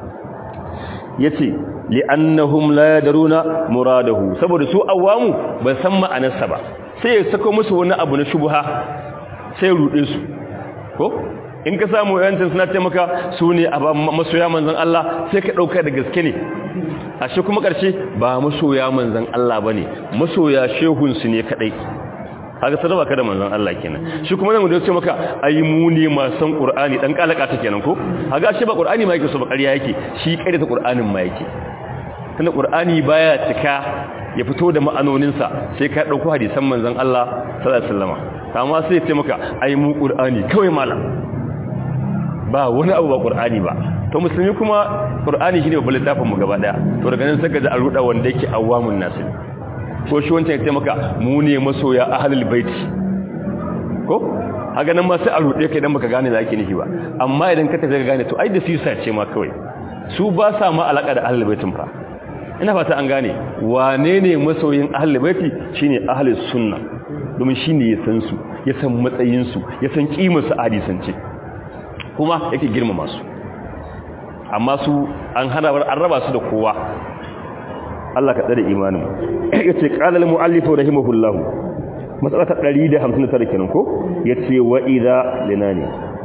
yace li'annahum la yadruna muradahu saboda su awamu ba san ma'anarsa ba sai ya sako musu wani abu na shubha sai rude su ko in ka samu yancin suna taimaka su ne a masoya manzan Allah sai ka ɗauka da gaske ne a shi kuma ƙarshe ba masoya manzan Allah ba ne masoya shehunsu ne kaɗai haka sadaba ka da manzan Allah kenan shi kuma nan da ce maka ai mu ne masu Qur'ani dan kalaka ta kenan ko haka shi ba Qur'ani ma yake so ba ƙarya yake shi ƙarya ta Qur'anin ma yake tunda Qur'ani baya cika ya fito da ma'anoninsa sai ka ɗauko hadisan manzan Allah sallallahu alaihi wasallam amma sai ya ce maka ai mu Qur'ani kawai malam ba wani abu ba Qur'ani ba to musulmi kuma Qur'ani shine babban littafin mu gaba daya to daga nan saka da aruda wanda yake awamun nasu ko shi wancan ya ce maka mu ne masoya ahlul bait ko haka nan ma sai a rude kai dan baka gane da ake nufi ba amma idan ka tafi ka gane to ai da sisa ce ma kawai su ba sa ma alaka da ahlul baitin fa ina fata an gane wane ne masoyin ahlul baiti shine ahlus sunna domin shine ya san su ya san matsayin su ya san kimar su hadisance kuma yake girmama su amma su an hana an raba su da kowa Allah ka tsare imanin yace qala al muallif rahimahullah matsala ta 159 kenan ko yace wa idha linani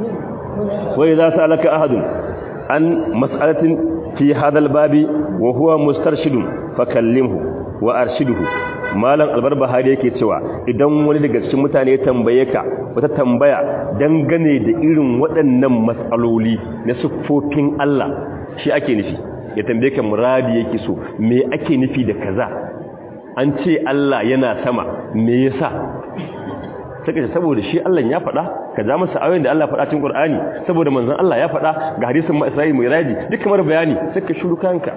wa idha salaka ahadun an mas'alatin fi hadha al babi wa huwa mustarshidun fakallimhu wa arshiduhu malam albarbahari yake cewa idan wani daga cikin mutane ya tambaye ka wata tambaya dangane da irin waɗannan matsaloli na siffofin Allah shi ake nufi ya tambaye ka muradi yake so me ake nufi da kaza an ce Allah yana sama me yasa saka saboda shi Allah ya faɗa ka ja masa ayoyin da Allah faɗa cikin Qur'ani saboda manzon Allah ya faɗa ga hadisin ma Isra'il mai raji duk kamar bayani sai ka shiru kanka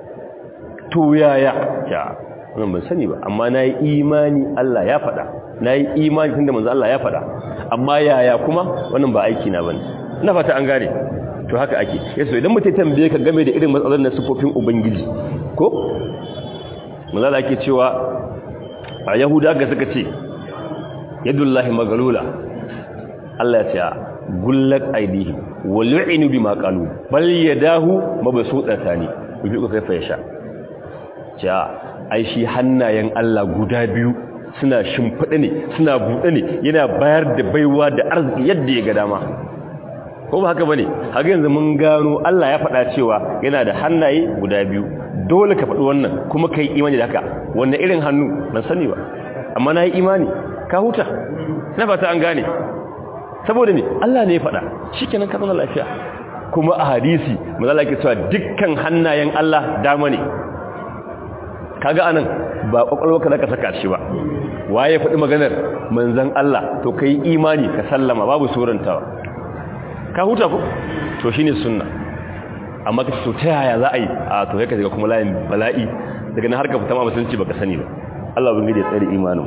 to yaya ya wannan ban sani ba amma na yi imani Allah ya faɗa na yi imani tun da manzo Allah ya faɗa amma yaya kuma wannan ba aiki na bane ina fata an gane to haka ake yaso idan mutai tambaye ka game da irin matsalolin na sifofin ubangiji ko manzo Allah yake cewa a yahuda ga suka ce yadullahi magalula Allah ya ce gullat aidihim wa lu'inu bima qalu bal yadahu mabsutatani yufiqu kayfa yasha ja ai shi hannayen Allah guda biyu suna shimfida ne suna bude ne yana bayar da baiwa da arziki yadda ya ga dama ko ba haka bane haka yanzu mun gano Allah ya faɗa cewa yana da hannaye guda biyu dole ka faɗi wannan kuma kai imani da haka wannan irin hannu ban sani ba amma na yi imani ka huta na fata an gane saboda ne Allah ne ya faɗa shikenan ka zama lafiya kuma a hadisi mazala ke cewa dukkan hannayen Allah dama ne kaga anan ba kwakwalwarka zaka saka shi ba waye faɗi maganar manzon Allah to kai imani ka sallama babu surantawa ka huta ko to shine sunna amma kace to ta yaya za a yi a to kai ka shiga kuma layin bala'i daga nan har ka fita ma musulunci baka sani ba Allah ubangiji ya tsare imanin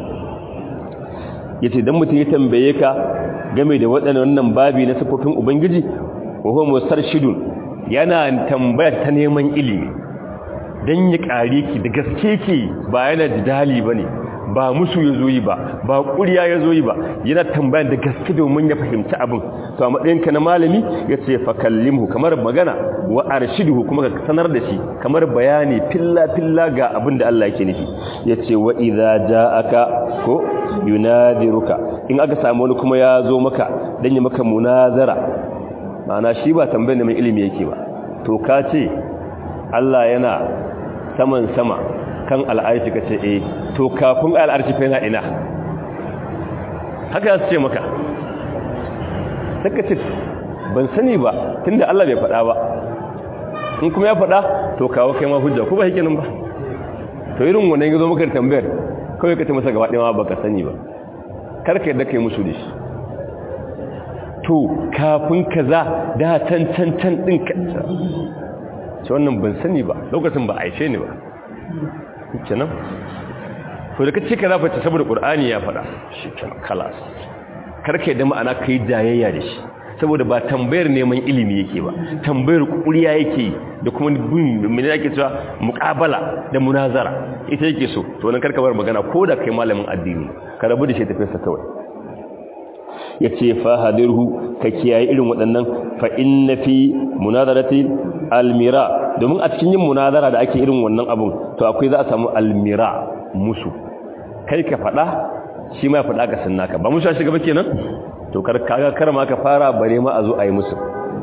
yace dan mutum ya tambaye ka game da waɗannan babi na sifofin ubangiji wa huwa mustarshidun yana tambaya ta neman ilimi dan ya kare ki da gaske ki ba yana jidali bane ba musu yazo yi ba ba ƙuriya yazo yi ba yana tambaya da gaske domin ya fahimci abin to a matsayinka na malami yace fa kallimhu kamar magana wa arshiduhu kuma ka sanar da shi kamar bayani filla filla ga abin da Allah yake nufi yace wa idza ja'aka ko yunadiruka in aka samu wani kuma ya zo maka dan ya maka munazara ma'ana shi ba tambayar da mai ilimi yake ba to ka ce Allah yana saman sama kan al'arshi ka ce eh to kafin al'arshi fa yana ina haka ya ce maka saka ce ban sani ba tunda Allah bai faɗa ba in kuma ya faɗa to kawo kai ma hujja ko ba hikinin ba to irin wannan yazo maka tambayar kawai ka ce masa gaba ɗaya ba ka sani ba karka yadda kai musu da shi to kafin kaza da can can can ɗin ka ce wannan ban sani ba lokacin ba aishe ne ba kenan to da ka ce kaza face saboda qur'ani ya faɗa shi kenan kalas karka yadda ma'ana kai jayayya da shi saboda ba tambayar neman ilimi yake ba tambayar kuriya yake da kuma bin mene yake cewa muqabala da munazara ita yake so to wannan karka bar magana ko da kai malamin addini ka rabu da shi tafi sa kawai yace fa hadirhu ka kiyaye irin waɗannan fa inna fi munazarati almira domin a cikin yin munazara da ake irin wannan abun to akwai za a samu almira musu kai ka faɗa shi ma ya faɗa ka sunna ka ba musu shiga ba kenan to kaga kar ma ka fara bare ma a zo a yi musu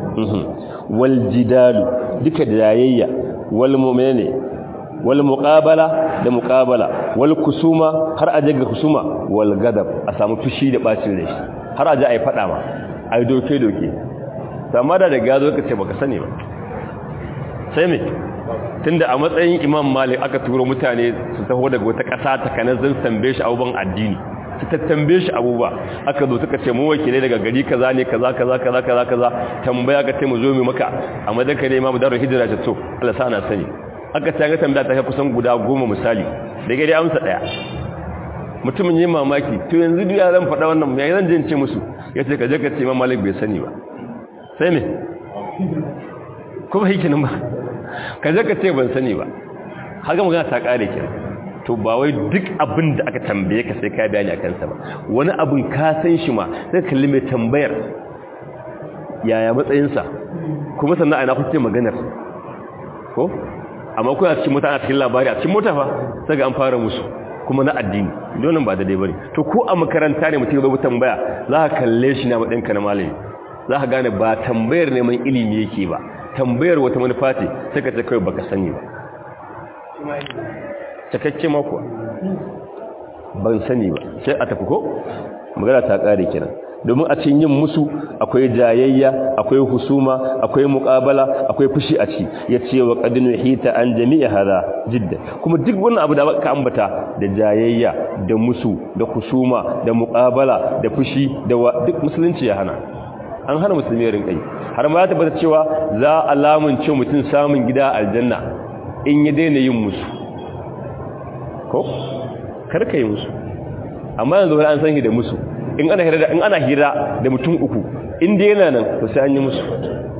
wal jidalu duka da yayayya wal mu'mini wal muqabala da muqabala wal kusuma har aje ga kusuma wal gadab a samu fushi da bacin rai har aje ai fada ma ai doke doke amma da daga zo ka ce baka sani ba sai me tunda a matsayin imam malik aka turo mutane su taho daga wata ƙasa ta kanar zan tambaye shi abubuwan addini su tattambe shi abubuwa aka zo suka ce mu wakilai daga gari kaza ne kaza kaza kaza kaza kaza tambaya ka ce mu zo mu maka a madaka ne imamu daru hijira ta to Allah sa na sani aka ta ga tambaya ta kusan guda goma misali da gari amsa daya mutumin yin mamaki to yanzu duk zan faɗa wannan me zan je ce musu yace ka je ka ce imam malik bai sani ba sai me kuma hikinin ba ka je ka ce ban sani ba haka magana ta kare kenan to ba wai duk abin da aka tambaye ka sai ka bayani a kansa ba wani abin ka san shi ma sai kalli mai tambayar yaya matsayinsa kuma sannan a ina kuke maganar ko amma kuna cikin mota a cikin labari a cikin mota fa sai ga an fara musu kuma na addini donin ba daidai bane to ko a makaranta ne mutum ya tambaya za ka kalle shi na matsayin ka na malami za ka gane ba tambayar neman ilimi yake ba tambayar wata manufa ce sai ka ce kawai baka sani ba cikakke mako ban sani ba sai a tafi ko magana ta kare kenan domin a cikin yin musu akwai jayayya akwai husuma akwai muqabala akwai fushi a ci yace wa qadinu hita an jami'a hada jidda kuma duk wannan abu da ka ambata da jayayya da musu da husuma da muqabala da fushi da duk musulunci ya hana an hana musulmi ya rinka yi har ma ya tabbata cewa za alamun ce mutum samun gida aljanna in ya daina yin musu ko karka yi musu amma yanzu wani an san shi da musu in ana hira da in ana hira da mutum uku in dai yana nan to sai an yi musu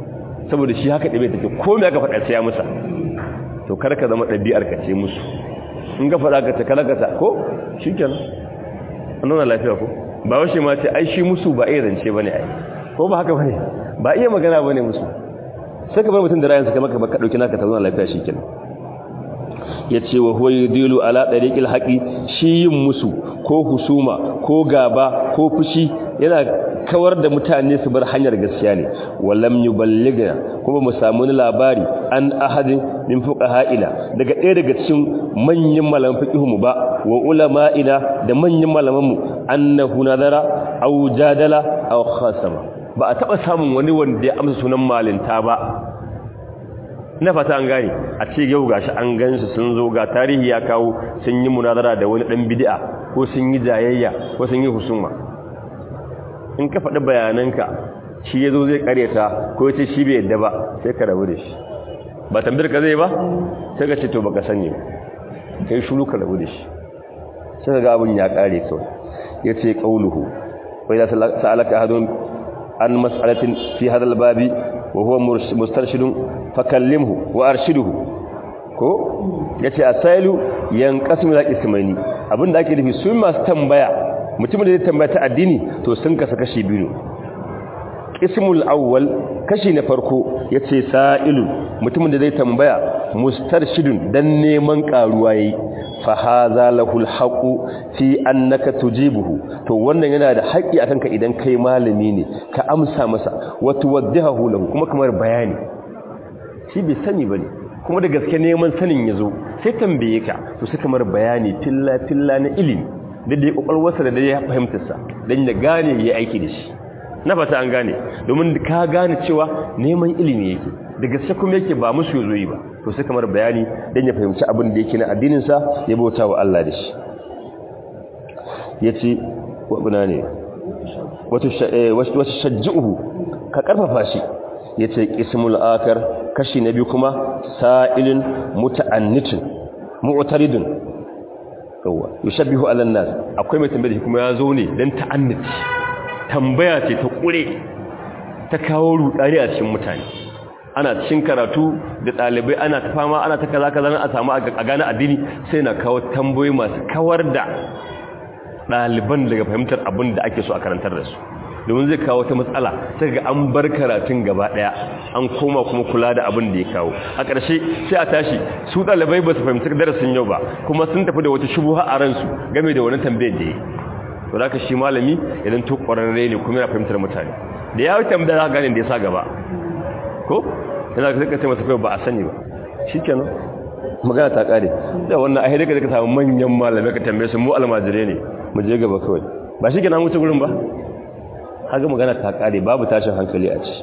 saboda shi haka dabe take ko me aka faɗa sai ya musa to karka zama ɗabi'ar ka ce musu in ga faɗa ka ta kalakata ko shi kenan an nuna lafiya ko ba washe ma ce ai shi musu ba iya zance ba ne ai ko ba haka ba ne ba iya magana ba ne musu sai ka bar mutum da rayansa kai maka ka ɗauki naka ta nuna lafiya shi kenan ya ce wa huwa yudilu ala ɗariƙil haƙi shi yin musu ko husuma ko gaba ko fushi yana kawar da mutane su bar hanyar gaskiya ne wallam yuballigha kuma mu samu ni labari an ahadin min fuqaha'ina daga ɗaya daga cikin manyan malaman fiqhu mu ba wa ulama'ina da manyan malaman mu annahu nadara aw jadala aw khasama ba a taba samun wani wanda ya amsa sunan malinta ba na fata an gane a ce yau gashi an gansu sun zo ga tarihi ya kawo sun yi munazara da wani dan bid'a ko sun yi jayayya ko sun yi husuma in ka faɗi bayananka shi ya zo zai karyata ko ya ce shi bai yadda ba sai ka rabu da shi ba tambayar ka zai ba sai ka ce to baka sani ka yi shuru ka rabu da shi sai ga abin ya kare kawai ya ce ƙauluhu wai za sa'alaka hadon an mas'alatin fi hadal babi wa huwa mustarshidun fakallimhu wa arshiduhu ko yace asailu yanqasimu la ismaini abinda ake nufi su masu tambaya mutumin da zai tambaya ta addini to sun kasa kashi biyu ismul awwal kashi na farko yace sa'ilu mutumin da zai tambaya mustarshidun dan neman karuwa yayi fa hadha lahul haqu fi annaka tujibuhu to wannan yana da haƙi akan ka idan kai malami ne ka amsa masa wa tuwaddihahu lahu kuma kamar bayani shi bai sani bane kuma da gaske neman sanin yazo sai tambaye ka to sai kamar bayani filla filla na ilimi da dai kokarwarsa da dai ya fahimtar sa dan ya gane ya aiki da shi na fata an gane domin ka gane cewa neman ilimi yake da gaske kuma yake ba musu yazo yi ba to sai kamar bayani dan ya fahimci abin da yake na addinin sa ya bauta wa Allah da shi yace wabuna ne wato wato shajjuhu ka karfafa shi yace qismul akar kashi na biyu kuma sa'ilin muta'annitin mu'taridun yawa yushabbihu ala nas akwai mai tambaye kuma ya zo ne dan ta'anniti tambaya ce ta kure ta kawo rudani a cikin mutane ana cikin karatu da dalibai ana ta fama ana ta kaza kaza a samu a gane addini sai na kawo tambayoyi masu kawar da daliban daga fahimtar abin da ake so a karantar da su domin zai kawo ta matsala sai ga an bar karatun gaba daya an koma kuma kula da abin da ya kawo a ƙarshe sai a tashi su dalibai ba su fahimci darasin yau ba kuma sun tafi da wata shubuha a ransu game da wani tambayar da ya to da shi malami idan to ƙwararre ne kuma yana fahimtar mutane da ya tambaya za ka gane da ya sa gaba ko yana ka ce masa kai ba a sani ba shikenan magana ta kare da wannan ai daga ka samu manyan malamai ka tambaye su mu almajire ne mu je gaba kawai ba shi kenan wuce gurin ba haka magana ta kare babu tashin hankali a ci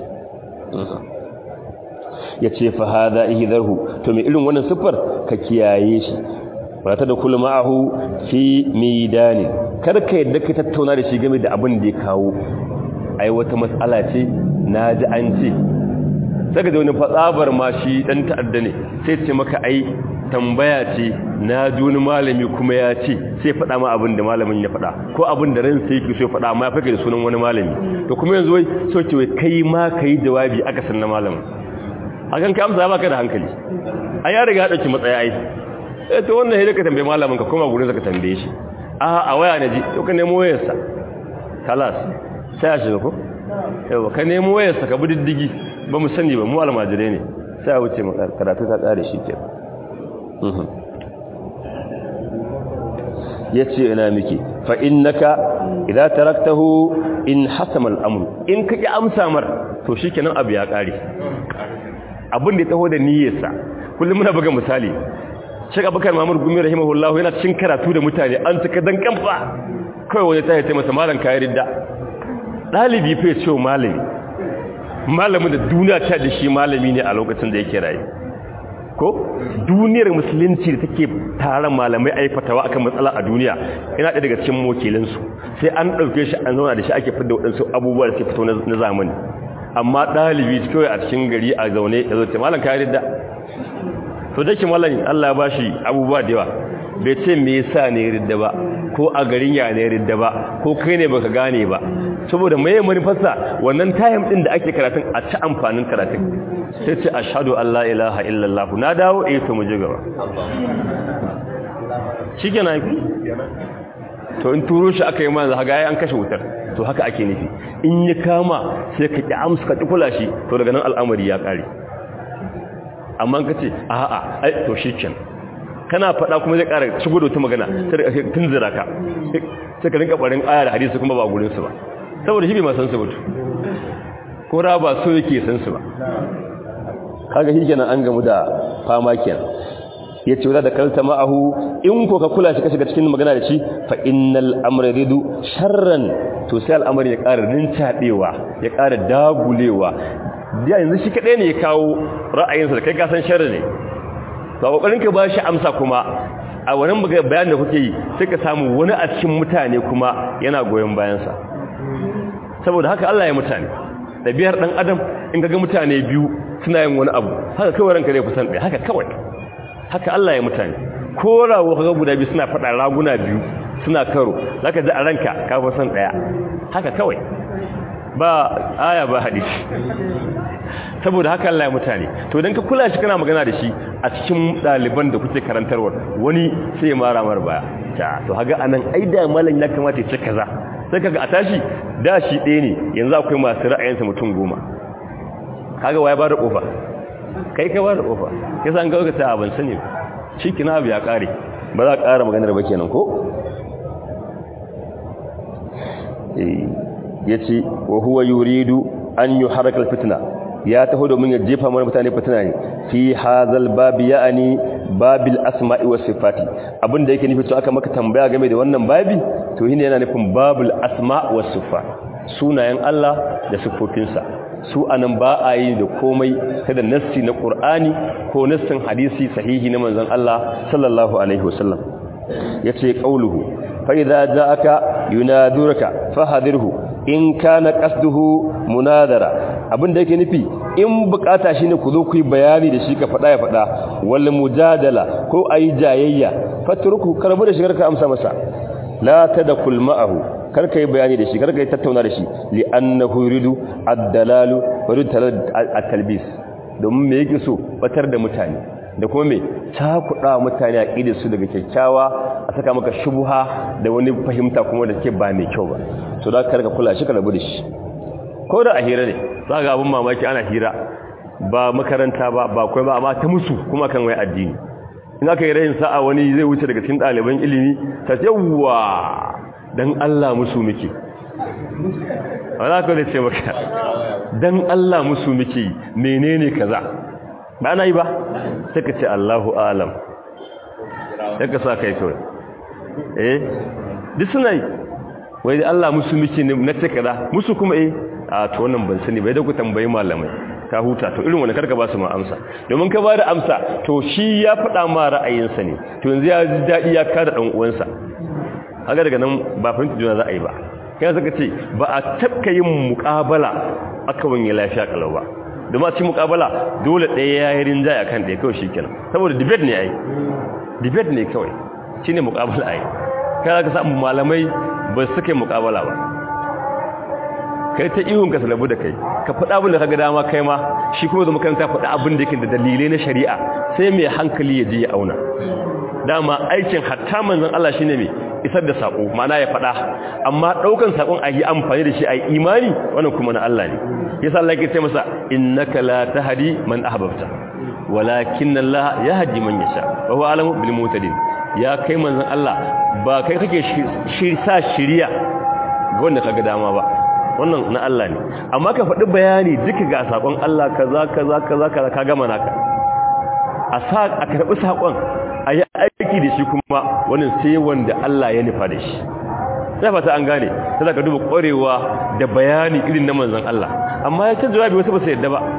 ya ce fa hada ihdarhu to me irin wannan siffar ka kiyaye shi ba ta da kullu ma'ahu fi midani kar ka yadda ka tattauna da shi game da abin da ya kawo ai wata matsala ce naji an ce saka da wani fatsabar ma shi dan ta'adda ne sai ce maka ai tambaya ce na ji wani malami kuma ya ce sai faɗa ma abin da malamin ya faɗa ko abin da ransa yake so faɗa amma ya fake da sunan wani malami to kuma yanzu wai so ce wai kai ma kai jawabi aka san na malamin hakan ka amsa baka da hankali a ya riga ya dauki matsaya ai eh to wannan sai ka tambaye malamin ka koma gurin ka tambaye shi a a waya ne ji to ka nemo wayarsa kalas sai a shiga ko yawa ka nemo wayarsa ka bi diddigi ba mu sani ba mu almajire ne sai a wuce karatu ta tsare shi ke ya ce ina miki fa innaka idza taraktahu in hasama al-amr in ka ki amsa mar to shikenan abu ya kare abin da ya taho da niyyarsa kullum muna buga misali Sheikh Abubakar Muhammad Gumi rahimahullah yana cikin karatu da mutane an taka dan kamfa kai wani ta yace masa malam kai ridda dalibi fa ya ce malami malamin da duniya ta da shi malami ne a lokacin da yake rayu ko duniyar musulunci da take taron malamai a yi fatawa akan matsala a duniya yana ɗaya daga cikin wakilinsu sai an ɗauke shi an zauna da shi ake fidda waɗansu abubuwa da ke fito na zamani amma ɗalibi kawai a cikin gari a zaune ya zoce malam kayan ridda to da ke malam allah ba shi abubuwa da yawa bai ce me yasa ne ridda ba ko a garin ya ne ridda ba ko kai ne baka gane ba saboda mai manufarsa wannan tayim din da ake karatun a ci amfanin karatun sai ce ashhadu an la ilaha illallah na dawo eh to mu ji gaba shi ke na to in turo shi aka yi mana haga ya an kashe wutar to haka ake nufi in ya kama sai ka ƙi amsa ka ƙi kula shi to daga nan al'amari ya ƙare amma ka ce a'a ai to shi ken kana faɗa kuma zai ƙara shigo da wata magana tun zira ka sai ka rinka ɓarin aya da hadisi kuma ba gurinsu ba saboda shi bai ma san su mutu ko ra ba so yake san su ba kaga shi kenan an gamu da fama kenan yace wala da kalta ma'ahu in ko ka kula shi ka shiga cikin magana da shi fa innal amra ridu sharran to sai al'amari ya ƙara rincaɗewa ya ƙara dagulewa da yanzu shi kaɗai ne ya kawo ra'ayinsa da kai ka san sharri ne to a kokarin ka ba shi amsa kuma a wannan bayanin da kuke yi sai ka samu wani a cikin mutane kuma yana goyon bayansa saboda haka Allah ya mutane ɗabi'ar ɗan adam in ga mutane biyu suna yin wani abu haka kawai ranka zai kusan ɗaya haka kawai haka Allah ya mutane ko rawo kaga guda biyu suna faɗa raguna biyu suna karo zaka ji a ranka ka fi son ɗaya haka kawai ba aya ba hadisi saboda haka Allah ya mutane to idan ka kula shi kana magana da shi a cikin ɗaliban da kuke karantarwa wani sai ya mara mar baya ta to haga anan ai da malam ya kamata ya ce kaza sai kaga a tashi da shi ɗaya ne yanzu akwai masu ra'ayinsa mutum goma kaga waya ba da kofa kai ka ba da kofa ya san ga ta ban sani shi kina abu ya kare ba za ka ƙara maganar ba kenan ko ya ce wa huwa yuridu an yi harakar fitina ya taho domin ya jefa mana mutane fitina ne fi hazal babi ya'ani babil asma'i was sifati abinda yake nufi to aka maka tambaya game da wannan babi to shine yana nufin babul asma' was sifat sunayen Allah da sifofinsa su anan ba a yi da komai ta da nassi na Qur'ani ko nassin hadisi sahihi na manzon Allah sallallahu alaihi wasallam yace qauluhu fa idza ja'aka yunadurka fahadirhu in kana qasduhu munadara abinda yake nufi in bukata shine ku zo ku yi bayani da shi ka fada ya fada wal mujadala ko ayi jayayya fatruku karbu da shigar ka amsa masa la tadkul ma'ahu karka yi bayani da shi karka yi tattauna da shi li annahu yuridu ad-dalalu wa yuridu at-talbis domin me yake so batar da mutane da kuma me takuda mutane aqidar su daga kyakkyawa a saka maka shubha da wani fahimta kuma da ke ba mai kyau ba so da karka kula shi ka rabu da shi ko da a hira ne za ga abin mamaki ana hira ba makaranta ba ba kai ba amma ta musu kuma kan wai addini in aka yi rayin sa'a wani zai wuce daga cikin ɗaliban ilimi ta yawwa dan Allah musu muke wala ko da ce maka dan Allah musu muke menene kaza ba na yi ba sai ka ce Allahu alam sai ka sa kai kawai eh duk suna yi wai Allah musu muke ne na ce kaza musu kuma eh a to wannan ban sani bai da ku tambayi malamai ka huta to irin wani karka ba su ma amsa domin ka ba da amsa to shi ya faɗa ma ra'ayinsa ne to yanzu ya ji daɗi ya kada ɗan uwansa haka daga nan ba fahimta juna za a yi ba kai suka ce ba a tabka yin muƙabala aka wani lafiya kalau ba domin a cikin muƙabala dole ɗaya ya yi rinjaya kan ɗaya kawai shi kenan saboda debate ne a yi debate ne kawai shi ne muƙabala a yi kai za ka samu malamai ba su suka yi muƙabala ba kai ta ihun ka salabu da kai ka faɗa abin da ka ga dama kai ma shi kuma da makaranta faɗa abin da yake da dalilai na shari'a sai mai hankali ya je ya auna dama aikin hatta manzon Allah shine mai isar da sako ma'ana ya faɗa amma ɗaukan sakon a yi amfani da shi a yi imani wannan kuma na Allah ne yasa Allah yake ce masa innaka la tahdi man ahbabta walakin Allah yahdi man yasha wa huwa alamu bil mutadin ya kai manzon Allah ba kai kake sa shiriya ga wanda kaga dama ba wannan na Allah ne amma ka faɗi bayani duka ga sakon Allah kaza kaza kaza kaza ka gama naka a sa a karɓi sakon a yi aiki da shi kuma wannan sai wanda Allah ya nufa da shi sai fata an gane sai ka duba ƙwarewa da bayani irin na manzon Allah amma ya ce jawabi wasu ba su yadda ba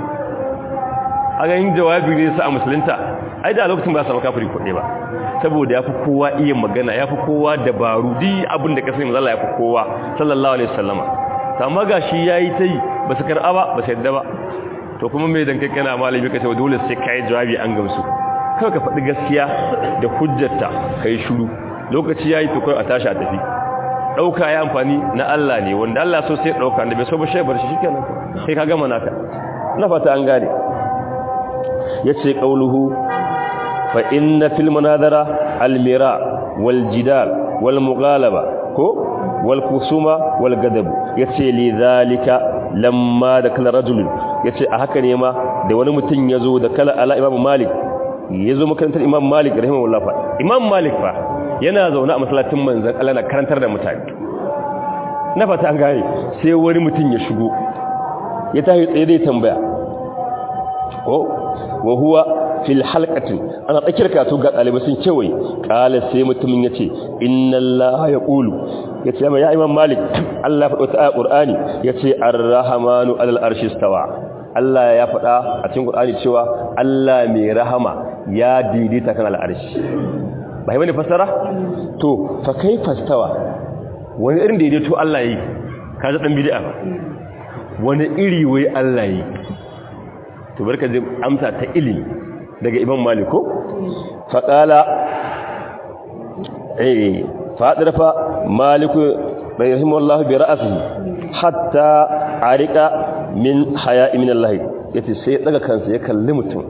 a ga yin jawabi ne sa a musulunta ai da lokacin ba su samu kafiri kuɗe ba saboda ya fi kowa iya magana ya fi kowa dabaru duk abin da ka sani manzon Allah ya fi kowa sallallahu alaihi wasallama amma ga shi ya yi ta yi ba su karɓa ba ba su yadda ba to kuma mai dan kai kana malami ka ce dole sai ka yi jawabi an gamsu kawai ka faɗi gaskiya da hujjarta ka yi shuru lokaci ya yi to kawai a tashi a tafi ɗauka ya amfani na Allah ne wanda Allah so sai ɗauka da bai so ba shi bar shi shi kenan sai ka gama naka na fata an gane ya ce ƙauluhu fa inna fil munadara al mira wal jidal wal mughalaba ko wal kusuma wal gadab yace li zalika lamma da kala rajul yace a haka ne ma da wani mutum yazo da kala ala imam malik yazo makarantar imam malik rahimahullah fa imam malik fa yana zaune a masallacin manzon Allah na karantar da mutane na fata an gane sai wani mutum ya shigo ya tashi tsaye dai tambaya ko wa huwa fil halqatin ana tsakiyar kasu ga dalibai sun kewaye kala sai mutumin yace inna allaha yaqulu yace ya imam malik Allah faɗo ta qur'ani yace ar-rahmanu alal arshi stawa Allah ya faɗa a cikin qur'ani cewa Allah mai rahama ya daidaita kan al-arshi bai bane fasara to fa kaifa stawa wani irin daidaito Allah yi kaje dan bid'a wani iri wai Allah yi to barka ji amsa ta ilimi daga imam maliko faƙala eh faɗar fa maliku rahimahullahu bi ra'asihi hatta arika min haya'i min Allah yace sai ya daga kansa ya kalli mutum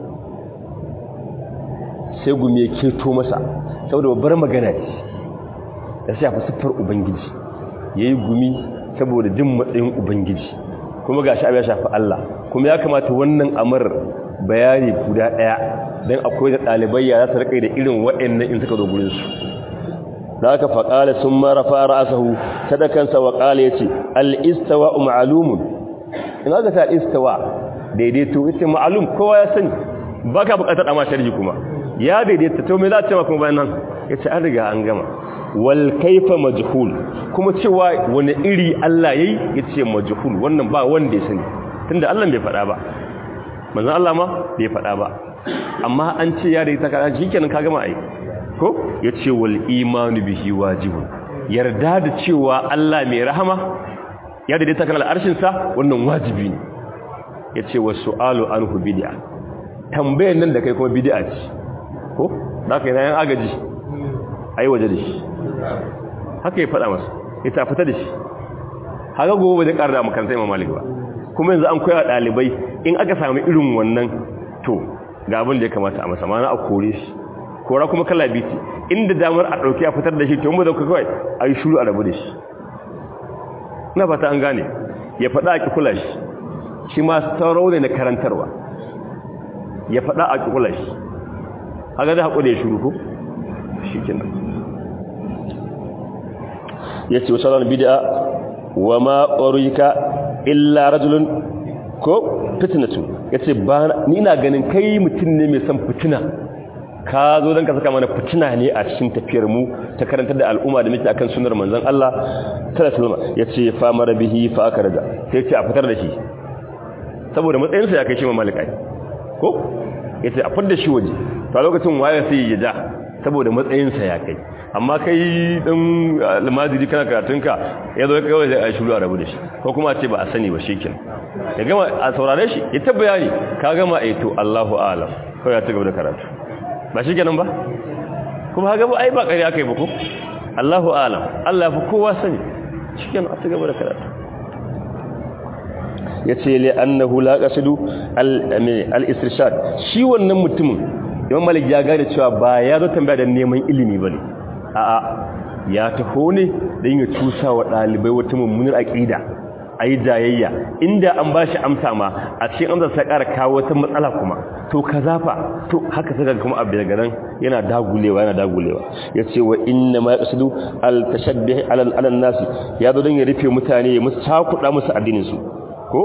sai gumi ya keto masa saboda babbar magana ce da shafi siffar ubangiji yayi gumi saboda jin matsayin ubangiji kuma gashi abin ya shafi Allah kuma ya kamata wannan amar bayani guda daya dan akwai da dalibai ya za su rike da irin waɗannan in suka zo gurin su da aka faqala summa rafa ra'sahu sadakansa wa qala yace al istawa ma'lumun in aka ta istawa daidaito ita ma'lum kowa ya sani baka bukatar amma sharhi kuma ya daidaita to me za ta ce kuma bayan nan yace an riga an gama wal kaifa majhul kuma cewa wani iri Allah yayi yace majhul wannan ba wanda ya sani tunda Allah bai faɗa ba manzon Allah ma bai faɗa ba amma an ce ya daidaita ka shikenan ka gama ai ko yace wal imanu bihi wajibun yarda da cewa Allah mai rahama ya daidaita kan al'arshin sa wannan wajibi ne yace wasu'alu anhu bid'a tambayar nan da kai kuma bid'a ce ko da kai nan agaji ai waje da shi haka ya faɗa masa ya ta fita da shi haka gobe zai ƙara da makarantar imam malik ba kuma yanzu an koya ɗalibai in aka sami irin wannan to ga abin da ya kamata a masa mana a kore shi kora kuma kala biti inda damar a ɗauki a fitar da shi to mu da kawai a yi shuru a rabu da shi na fata an gane ya faɗa a kula shi shi ma saurau ne na karantarwa ya faɗa a kula shi haka da haƙo da ya shuru ko shi kenan ya ce wasu bid'a wa ma ƙorika illa rajulun ko fitinatu ya ce ba ni ina ganin kai mutum ne mai son fitina ka zo don ka saka mana fitina ne a cikin tafiyar mu ta karantar da al'umma da muke akan sunar manzon Allah sallallahu alaihi ya ce fa mara bihi fa aka raja sai ce a fitar da shi saboda matsayinsa ya kai shi mamalikai ko ya ce a fitar da shi waje to a lokacin waye sai ya ja saboda matsayinsa ya kai amma kai ɗin almajiri kana karatunka ya zo kawai zai a shuru a rabu da shi ko kuma ce ba a sani ba shekin ya gama a saurare shi ya ta bayani ka gama a to Allahu alam kawai ya ci gaba da karatu ba shi kenan ba kuma ha gaba ai ba ƙari aka yi ba ko Allahu alam Allah ya fi kowa sani shi kenan a ci gaba da karatu ya ce li annahu la qasidu al-istirshad shi wannan mutumin Imam Malik ya gane cewa ba ya zo tambaya da neman ilimi bane a'a ya taho ne don ya cusa wa ɗalibai wata mummunar aƙida a yi jayayya inda an ba shi amsa ma a cikin amsa sai ƙara kawo wata matsala kuma to ka zafa to haka saka kuma abu daga nan yana dagulewa yana dagulewa ya ce wa inna ma yaqsidu al tashabbih ala al nasi ya zo don ya rufe mutane ya musu cakuɗa musu addinin su ko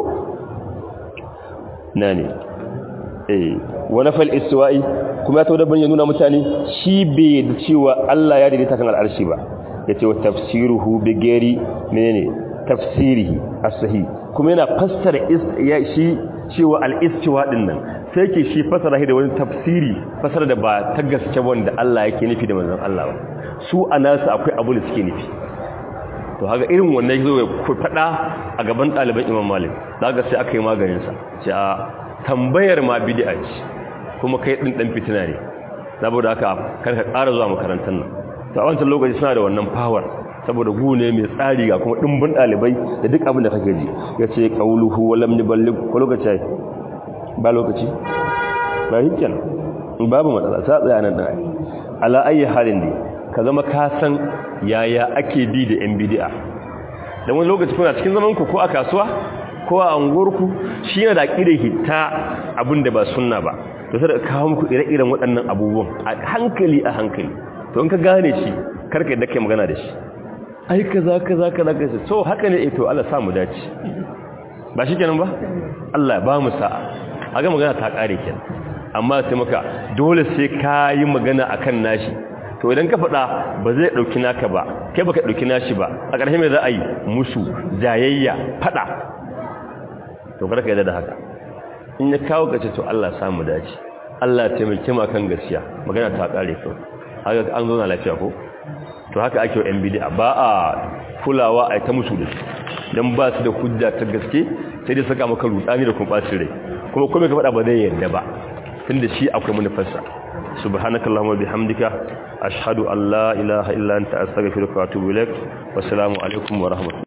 nane eh wa nafal istiwa'i kuma ya tawo ya nuna mutane shi bai da cewa Allah ya daidaita kan al'arshi ba yace wa tafsiruhu bi ghairi menene tafsirihi as-sahih kuma yana fassara ya shi cewa al-istiwa din nan sai ke shi fassara shi da wani tafsiri fassara da ba ta gaske wanda Allah yake nufi da manzon Allah ba su anasu akwai abu da suke nufi to haka irin wannan zo ya fada a gaban ɗaliban Imam Malik daga sai aka yi maganin sa ce a tambayar ma bid'a ce kuma kai din dan fitina ne saboda haka kar ka ƙara zuwa makarantar nan to a wancan lokaci suna da wannan power saboda gu ne mai tsari ga kuma dimbin dalibai da duk abin da kake ji yace qauluhu wa lam yuballigh ko lokaci ba lokaci ba hikin babu matsala sa tsaya nan dan ala ayi halin ne ka zama ka san yaya ake bi da yan bid'a dan wani lokaci kuna cikin zaman ku ko a kasuwa ko a anguwarku shi yana da aqidar hitta abinda ba sunna ba to sai ka kawo muku ire-iren waɗannan abubuwan a hankali a hankali to in ka gane shi karka yadda kai magana da shi ai kaza kaza kaza kaza so haka ne eh to Allah sa mu dace ba shi kenan ba Allah ba mu sa'a aga magana ta kare kenan amma sai maka dole sai ka yi magana akan nashi to idan ka faɗa ba zai ɗauki naka ba kai baka ɗauki nashi ba a ƙarshe mai za a yi musu jayayya faɗa to kada ka yadda da haka in ya kawo kace to Allah samu dace Allah taimake mu kan gaskiya magana ta kare kawai haka an zo na lafiya ko to haka ake wa bid'a ba a kulawa a ta musu da dan ba su da hujja ta gaske sai dai saka maka rudani da kuma bacin rai kuma kuma ka faɗa ba zai yarda ba tunda shi akwai manufarsa subhanakallahumma bihamdika ashhadu an la ilaha illa anta astaghfiruka wa atubu ilaik wassalamu alaikum wa rahmatullahi